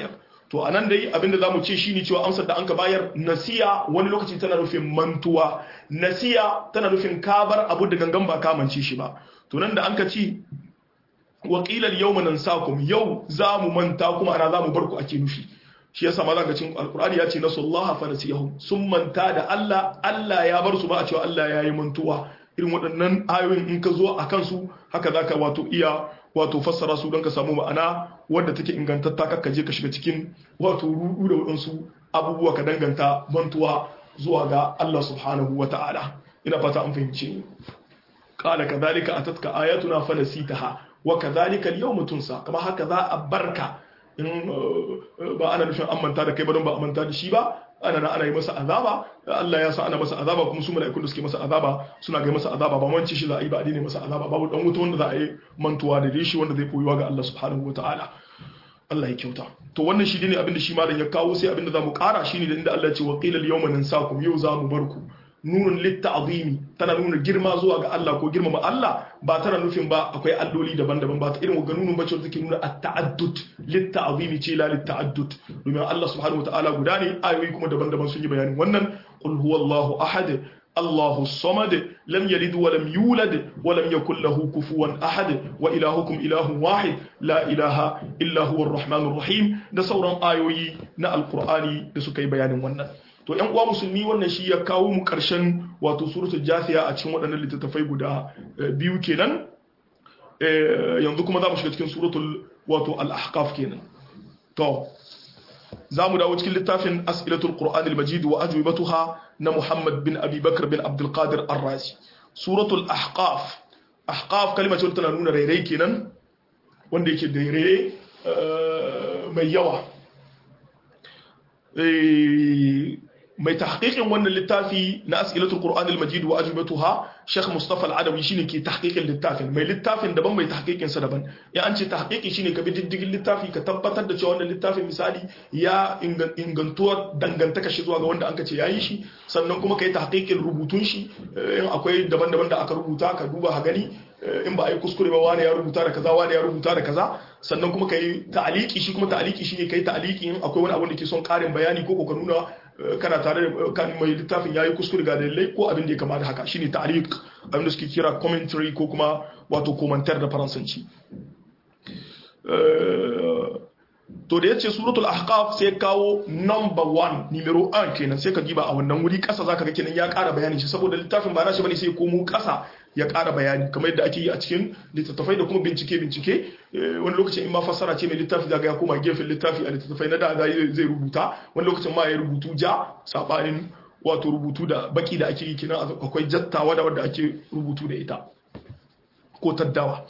to anan dai abinda zamu ce shine cewa amsar da anka bayar nasiya wani lokaci tana nufin mantuwa nasiya tana nufin kabar abu da gangan ba kamance shi ba to nan da anka ci waqilan yawma nansakum yau zamu manta kuma ana zamu bar ku ake nufi shi yasa ma zaka cin alqur'ani ya ce nasullaha fa nasiyahum sun manta da Allah Allah ya bar su ba a cewa Allah ya yi mantuwa irin waɗannan ayoyin in ka zo a kansu haka zaka wato iya wato fassara su don ka samu ma'ana wadda take ingantatta kakka je ka shiga cikin wato rudu da waɗansu abubuwa ka danganta mantuwa zuwa ga Allah subhanahu wa ta'ala ina fata an fahimce ni qala kadhalika atatka ayatuna fa nasitaha wa kadhalika al-yawma tunsa kama haka za a barka in ba ana nufin an manta da kai ba don ba a manta da shi ba ana na ana yi masa azaba Allah ya sa ana masa azaba kuma su mala'ikun da suke masa azaba suna ga masa azaba ba manci shi za a yi ba a masa azaba babu dan wuta wanda za a yi mantuwa da shi wanda zai koyuwa ga Allah subhanahu wataala Allah ya kyauta to wannan shi ne abinda shi malam ya kawo sai abinda zamu kara shine da inda Allah ya ce wa qila al-yawma nansakum yau zamu barku nunun litta'zimi tana nuna girma zuwa ga Allah ko girmama Allah ba tana nufin ba akwai alloli daban-daban ba ta irin ga nunun bace take nuna at-ta'addud litta'zimi ce la litta'addud domin Allah subhanahu wataala guda ne ayoyi kuma daban-daban sun yi bayanin wannan qul huwallahu ahad الله الصمد لم يلد ولم يولد ولم يكن له كفوا أحد وإلهكم إله واحد لا إله إلا هو الرحمن الرحيم da sauran ayoyi na alkur'ani da suka yi bayanin wannan to yan uwa musulmi wannan shi ya kawo mu karshen wato suratul jathiya a cikin waɗannan littattafai guda biyu kenan yanzu kuma za mu shiga cikin suratul wato al-ahqaf kenan to za mu dawo cikin littafin as'ilatul qur'an al-majid wa ajwibatuha na muhammad bin abi bakr bin abdul qadir ar-razi suratul ahqaf ahqaf kalma ce tana nuna rairai kenan wanda yake da rairai mai yawa mai tahqiqin wannan littafi na as'ilatul qur'an al-majid wa ajwibatuha Sheikh Mustafa Al-Adawi shine ke tahqiqin littafin mai littafin daban mai tahqiqin sa daban ya an ce tahqiqi shine ka bi diddigin littafi ka tabbatar da cewa wannan littafin misali ya ingantuwa dangantaka shi zuwa ga wanda anka ce yayi shi sannan kuma kai tahqiqin rubutun shi in akwai daban-daban da aka rubuta ka duba ha gani in ba a yi kuskure ba wani ya rubuta da kaza wani ya rubuta da kaza sannan kuma kai ta'aliki shi kuma ta'aliki shine kai ta'aliki in akwai wani abu da ke son karin bayani ko ko ka nuna kana tare da kan mai littafin yayi kuskure ga dalilai ko abin da ya kama da haka shine ta'liq abin da suke kira commentary ko kuma wato commentaire da faransanci to da yace suratul ahqaf sai kawo number 1 numero 1 kenan sai ka giba a wannan wuri kasa zaka ga kenan ya ƙara bayani shi saboda littafin ba nashi bane sai komo kasa ya ƙara bayani kamar yadda ake yi a cikin littattafai da kuma bincike bincike wani lokacin in ma fassara ce mai littafi zaga ya koma gefen littafi a littattafai na da zai rubuta wani lokacin ma ya rubutu ja sabanin wato rubutu da baki da ake yi kenan akwai jattawa da wadda ake rubutu da ita ko taddawa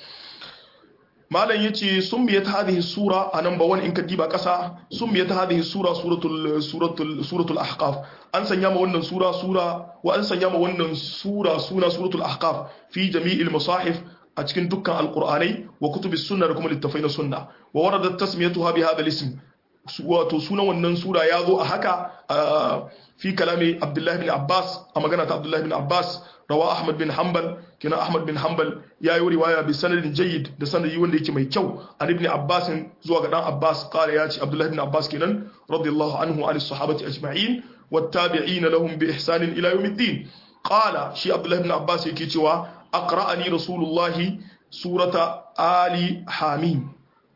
malam yace summiyat hadhihi sura a number 1 in ka diba kasa summiyat hadhihi sura suratul suratul suratul ahqaf an sanya ma wannan sura sura wa an sanya ma wannan sura suna suratul ahqaf fi jami'il masahif a cikin dukkan alqur'anai wa kutubis sunna da kuma littafai na sunna wa waradat tasmiyatuha bi hadha al-ism wato sunan wannan sura ya zo a haka fi kalami abdullahi bin abbas a magana ta abdullahi bin abbas rawa ahmad bin hanbal kina ahmad bin hanbal ya yi riwaya bi sanadin jayyid da sanadi wanda yake mai kyau an ibn abbas zuwa ga dan abbas qala ya ce abdullahi bin abbas kenan radiyallahu anhu an sahabati ajma'in wattabi'ina lahum bi ihsanin ila yawmiddin qala shi abdullahi bin abbas yake cewa aqra'ani rasulullahi surata ali hamim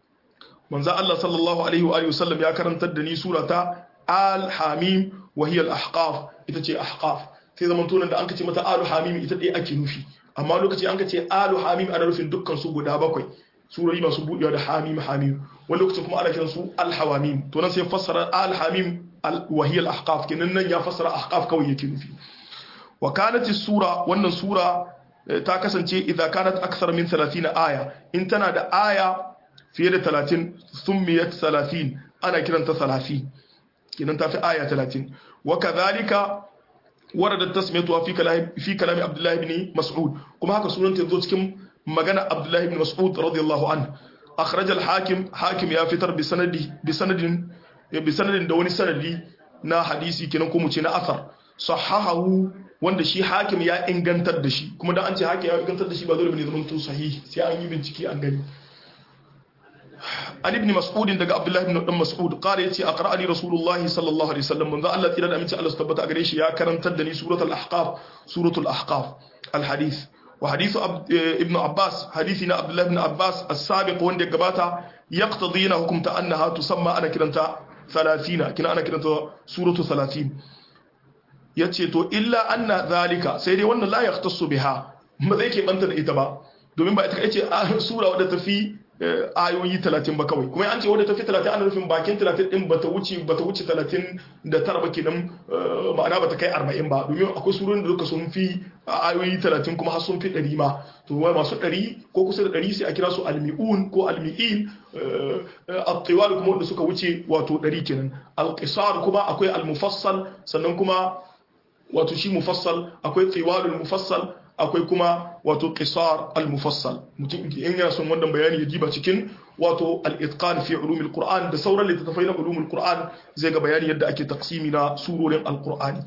manzo Allah sallallahu alaihi wa alihi wasallam ya karantar da ni surata al-hamim wa hiya al-ahqaf ita ce ahqaf sai zaman tunan da an kace mata al-hamim ita dai ake nufi amma lokaci an kace al-hamim ana nufin dukkan su guda bakwai surori masu budewa da hamim hamim wani lokacin kuma ana kiran su al-hawamim to nan sai fassara al-hamim wa hiya al-ahqaf kenan nan ya fassara ahqaf kawai yake nufi wa kanat sura wannan sura ta kasance idza kanat akthar min 30 aya in tana da aya fiye da talatin summiyat salatin ana kiranta salafi kinan tafi aya talatin wa kadhalika warada tasmiyatu fi kalami fi kalami abdullah ibn mas'ud kuma haka sunan ta zo cikin magana abdullah ibn mas'ud radiyallahu anhu akhraj al-hakim hakim ya fitar bi sanadi bi sanadin bi sanadin da wani sanadi na hadisi kinan ko mu ce na asar sahahahu wanda shi hakim ya ingantar da shi kuma da an ce hakim ya ingantar da shi ba dole bane zaman to sahihi sai an yi bincike an gani an ibn mas'ud daga abdullahi ibn dan mas'ud qala yace aqra'ani rasulullahi sallallahu alaihi wasallam manzo Allah tira da aminci Allah tabbata gare shi ya karantar da ni suratul ahqaf suratul ahqaf al hadith wa hadith ibn abbas hadithi na abdullahi ibn abbas as-sabiq wanda ya gabata yaqtadina hukumta annaha tusamma ana kiranta 30 kina ana kiranta suratu 30 yace to illa anna zalika sai dai wannan la yahtassu biha ba zai ke banta da ita ba domin ba ita ce sura wadda ta fi ayoyi 30 ba kawai kuma an ce wadda ta fi 30 ana nufin bakin 30 din bata wuce bata wuce 30 da tara ba kenan ma'ana bata kai 40 ba domin akwai surorin da duka sun fi ayoyi 30 kuma har sun fi 100 ma to wai masu 100 ko kusa da 100 sai a kira su almi'un ko almi'il at-tiwal kuma wanda suka wuce wato 100 kenan al-qisar kuma akwai al-mufassal sannan kuma wato shi mufassal akwai tiwalul mufassal akwai kuma wato qisar al-mufassal mutum in yana son wannan bayani ya jiba cikin wato al-itqan fi ulumil qur'an da sauran littattafai na ulumul qur'an zai ga bayani yadda ake taqsimi na surorin al-qur'ani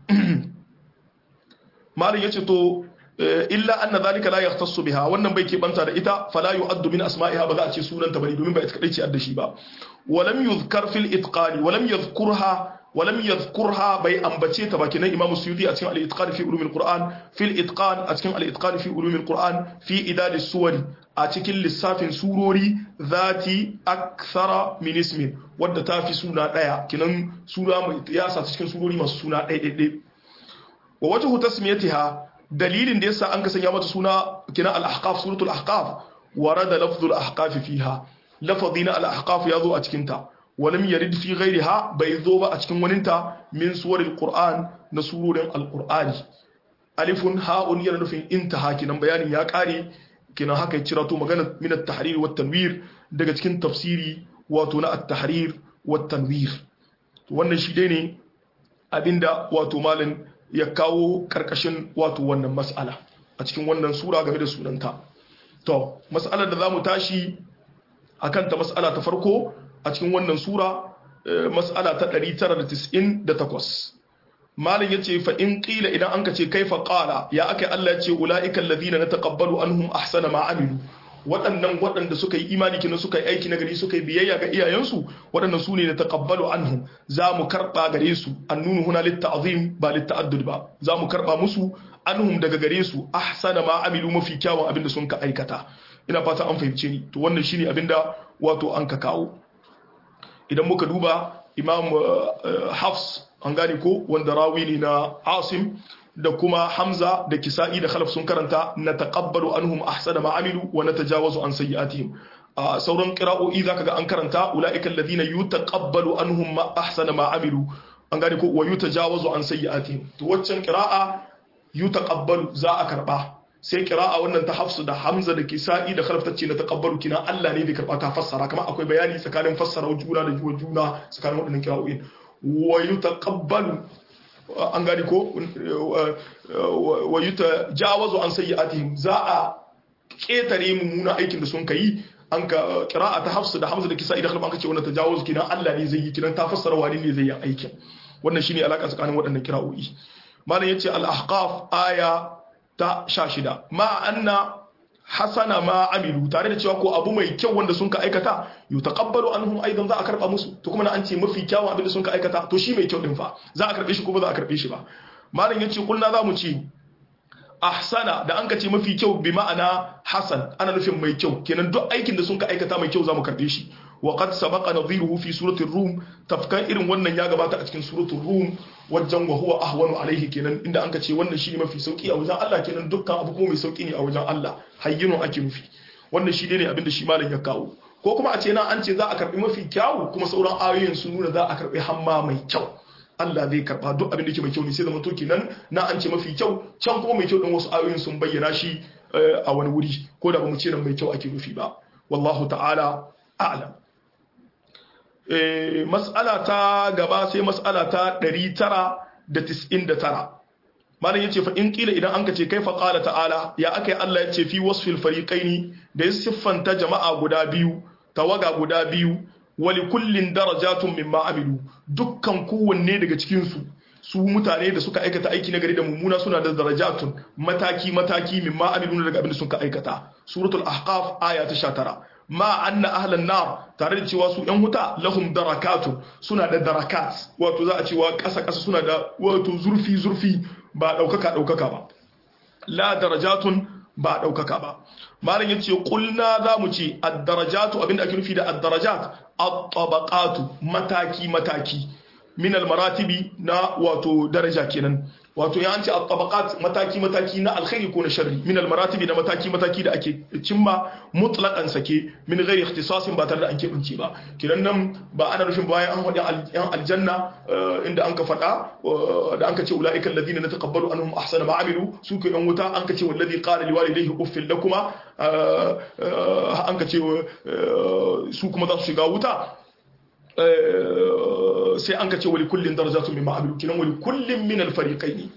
malin yace to illa anna zalika la yahtassu biha wannan bai ke banta da ita fala yu'addu min asma'iha ba za a ce sunanta bane domin ba ita kadai ce adda shi ba walam yuzkar fil itqani walam yadhkurha ولم يذكرها بي أنبتي تباكنا إمام السيوطي أتكلم على الإتقان في علوم القرآن في الإتقان أتكلم على الإتقان في علوم القرآن في إداد السور أتكلم للساف سوروري ذاتي أكثر من اسم wadda ta fi suna ɗaya kinan suna mai ya sa cikin surori masu suna ɗaya ɗaya wa wajhu tasmiyatiha dalilin da yasa an ka sanya mata suna kinan al-ahqaf suratul ahqaf warada lafzul ahqaf fiha lafazina al-ahqaf yazo a cikin ta ولم يرد في غيرها بيذوب أتكن وننتا من سور القرآن نسور القرآن ألف هاء يرد في انتهى كنا بيان يا كاري كنا هكا يتشراتو مغانا من التحرير والتنوير daga cikin tafsiri wato na at-tahrir wat tanwir wannan shi dai ne abinda wato malin ya kawo karkashin wato wannan mas'ala a cikin wannan sura game da sunanta to mas'alar da zamu tashi akan ta mas'ala ta farko a cikin wannan sura mas'ala ta 998 malin yace fa in qila idan anka ce kaifa qala ya akai Allah yace ulaika alladhina nataqabbalu anhum ahsana ma amilu waɗannan waɗanda suka yi imani kina suka yi aiki nagari suka yi biyayya ga iyayensu waɗannan su ne na taqabbalu anhum za mu karɓa gare su annunu huna litta'zim ba litta'addud ba za mu karɓa musu anhum daga gare su ahsana ma amilu mafi kyawun abinda sun ka aikata ina fata an fahimce ni to wannan shine abinda wato an ka kawo idan muka duba imam hafs an gane ko wanda rawi ne na asim da kuma hamza da kisa'i da khalaf sun karanta na taqabbalu anhum ahsana ma amilu wa natajawazu an sayyi'atihim a sauran qira'o'i zaka ga an karanta ulaika alladhina yutaqabbalu anhum ma ahsana ma amilu an gane ko wa yutajawazu an sayyi'atihim to waccan qira'a yutaqabbalu za a karba sai kira'a wannan ta hafsu da hamza da kisa'i da khalaf tace na taqabbalu kina Allah ne bai karba ta fassara kamar akwai bayani tsakanin fassara juna da juna tsakanin waɗannan kira'o'in wa yutaqabbalu an gani ko wa yutajawazu an sayyi'atihim za a ketare mummuna aikin da sun kai an ka kira'a ta hafsu da hamza da kisa'i da khalaf an ka ce wannan tajawuz kina Allah ne zai yi kinan ta fassara wani ne zai yi aikin wannan shine alaka tsakanin waɗannan kira'o'i malam yace al-ahqaf aya ta sha shida ma anna hasana ma amilu tare da cewa ko abu mai kyau wanda sun ka aikata yu taqabbalu anhum aidan za a karba musu to kuma na an ce mafi kyawun abin da sun ka aikata to shi mai kyau din fa za a karbe shi ko ba za a karbe shi ba malam yace kulna za mu ce ahsana da an ka ce mafi kyau bi ma'ana hasan ana nufin mai kyau kenan duk aikin da sun ka aikata mai kyau za mu karbe shi wa qad sabaqa nadhiruhu fi surati rum tafkan irin wannan ya gabata a cikin suratul rum wajen wa huwa ahwanu alaihi kenan inda an ka ce wannan shine mafi sauki a wajen Allah kenan dukkan abu kuma mai sauki ne a wajen Allah hayyinu ake nufi wannan shi ne abin da shi malam ya kawo ko kuma a ce na an ce za a karbi mafi kyawu kuma sauran ayoyin sun nuna za a karbi hamma mai kyau Allah zai karba duk abin da yake mai kyau ne sai zama to kenan na an ce mafi kyau can kuma mai kyau din wasu ayoyin sun bayyana shi a wani wuri ko da ba mu ce nan mai kyau ake nufi ba wallahu ta'ala a'lam mas'ala ta gaba sai mas'ala ta 999 malam yace fa in kila idan anka ce kaifa qala ta'ala ya akai Allah yace fi wasfil fariqaini da ya siffanta jama'a guda biyu tawaga guda biyu wali kullin darajatun mimma amilu dukkan kowanne daga cikin su su mutane da suka aikata aiki na gari da mummuna suna da darajatun mataki mataki mimma amilu daga abin da suka aikata suratul ahqaf aya ta 19 ma anna ahlan nar tare da cewa su yan wuta lahum darakatun suna da darakat wato za a cewa ƙasa ƙasa suna da wato zurfi zurfi ba ɗaukaka ɗaukaka ba la darajatun ba ɗaukaka ba malam yace kulna za mu ce ad-darajatu abinda ake nufi da ad-darajat at-tabaqatu mataki mataki min al-maratibi na wato daraja kenan wato ya ce at-tabaqat mataki mataki na alkhairi ko na sharri min al-maratibi na mataki mataki da ake cimma mutlaqan sake min ghairi ikhtisasin ba tare da an kebance ba kiran nan ba ana nufin bayan an hadi yan aljanna inda an ka fada da an ka ce ulaika alladhina nataqabbalu anhum ahsana ma amilu su ke yan wuta an ka ce wallazi qala liwalidayhi uffil lakuma an ka ce su kuma za su shiga wuta sai an ka ce wali kullin darajatun mimma amilu kinan wali kullin min al-fariqaini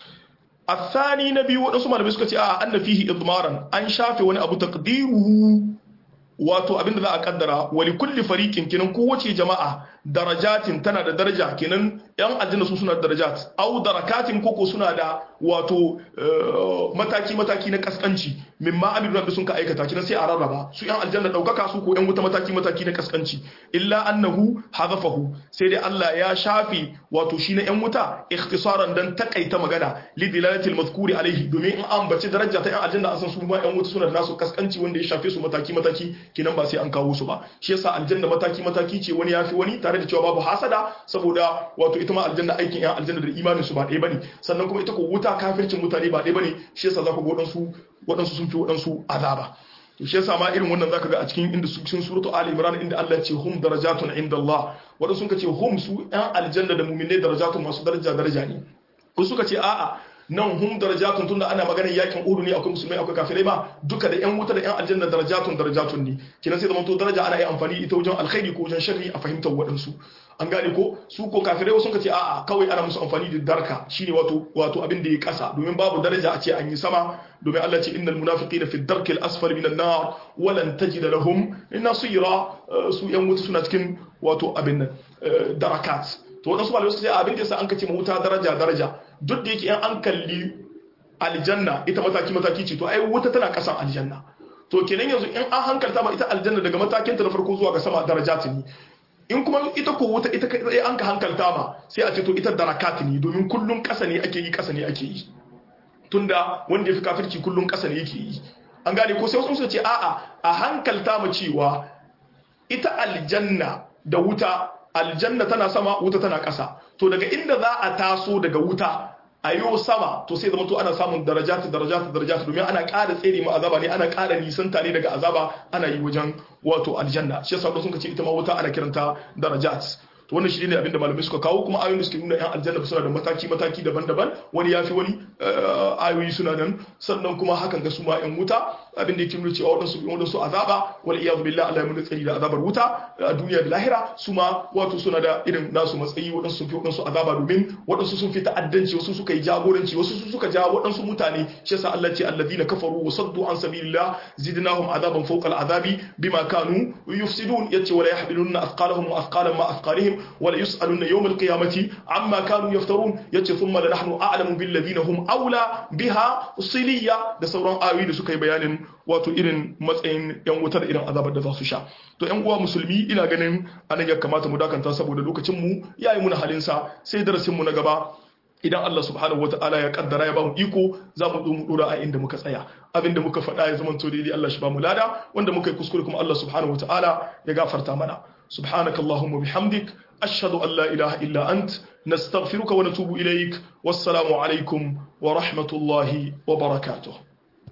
الثاني نبي waɗansu malamai suka ce a anna fihi idmaran an shafe wani abu taqdiruhu wato abinda za a kaddara wali kulli fariqin kinan kowace jama'a darajatin tana da daraja kinan yan aljanna su suna da darajat au darakatin koko suna da wato mataki mataki na kaskanci mimma abin da sun ka aikata kinan sai a rarraba su yan aljanna daukaka su ko yan wuta mataki mataki na kaskanci illa annahu hadafahu sai dai Allah ya shafi wato shi na yan wuta ikhtisaran dan takaita magana li dilalatil mazkuri alaihi domin in an bace daraja ta yan aljanna an san su ma yan wuta suna da nasu kaskanci wanda ya shafe su mataki mataki kinan ba sai an kawo su ba shi yasa aljanna mataki mataki ce wani yafi wani tare da cewa babu hasada saboda wato ita ma aljanna aikin yan aljanna da imanin su ba ɗaya bane sannan kuma ita ko wuta kafircin mutane ba ɗaya bane shi yasa za ku ga waɗansu waɗansu sun fi waɗansu azaba to shi yasa ma irin wannan zaka ga a cikin inda su cikin suratu ali imran inda Allah ya ce hum darajatun inda Allah wanda sun ce hum su yan aljanna da mu'minai darajatun masu daraja daraja ne ko suka ce a'a nan hum darajatun tunda ana maganar yakin udu ne akwai musulmai akwai kafirai ba duka da yan wuta da yan aljanna darajatun darajatun ne kinan sai da to daraja ana yi amfani ita wajen alkhairi ko wajen sharri a fahimtar waɗansu an gane ko su ko kafirai wasu ka ce a'a kawai ana musu amfani da darka shine wato wato abin da ya kasa domin babu daraja a ce an yi sama domin Allah ce innal munafiqina fi darki al-asfali minan nar wa lan tajid lahum nasira su yan wuta suna cikin wato abin nan darakat to wadansu malamai suka ce abin da yasa an kace wuta daraja daraja duk da yake in an kalli aljanna ita mataki mataki ce to ai wuta tana kasan aljanna to kenan yanzu in an hankalta ma ita aljanna daga matakin ta na farko zuwa ga sama darajatin ne in kuma ita ko wuta ita kai an ka hankalta ma sai a ce to ita darakat ne domin kullun kasa ne ake yi kasa ne ake yi tunda wanda ya fi kafirci kullun kasa ne yake yi an gane ko sai wasu suka ce a'a a hankalta mu cewa ita aljanna da wuta aljanna tana sama wuta tana ƙasa to daga inda za a taso daga wuta a yau sama to sai zama to ana samun darajatu darajatu darajatu domin ana ƙara tsere mu azaba ne ana ƙara nisanta ne daga azaba ana yi wajen wato aljanna shi yasa sun ce ita ma wuta ana kiranta darajat to wannan shi ne abin da malamai suka kawo kuma ayoyin da suke nuna yan aljanna suna da mataki mataki daban-daban wani yafi wani ayoyi suna nan sannan kuma hakan ga su ma yan wuta abin da yake nuna cewa wadansu wadansu azaba wal iyad billah Allah ya mun tsari da azabar wuta a duniya da lahira su ma wato suna da irin nasu matsayi wadansu sun fi wadansu azaba domin wadansu sun fi ta'addanci wasu suka yi jagoranci wasu su suka ja wadansu mutane shi yasa Allah ce alladhina kafaru wa saddu an sabilillah zidnahum azaban fawqa al'azabi bima kanu yufsidun yace wala yahmiluna athqalahum wa athqalan ma athqalihim wala yus'aluna yawm al-qiyamati amma kanu yaftarun yace thumma la nahnu a'lamu bil ladina hum aula biha siliya da sauran ayoyi da suka yi bayanin wato irin matsayin yan wutar irin azabar da za su sha to yan uwa musulmi ina ganin anan ya kamata mu dakanta saboda lokacin mu yayi muna halin sa sai darasin mu na gaba idan Allah subhanahu wataala ya kaddara ya bamu iko za mu mu dora a inda muka tsaya abinda muka faɗa ya zama to daidai Allah shi bamu lada wanda muka yi kuskure kuma Allah subhanahu wataala ya gafarta mana سبحانك اللهم وبحمدك أشهد أن لا إله إلا أنت نستغفرك ونتوب إليك والسلام عليكم ورحمة الله وبركاته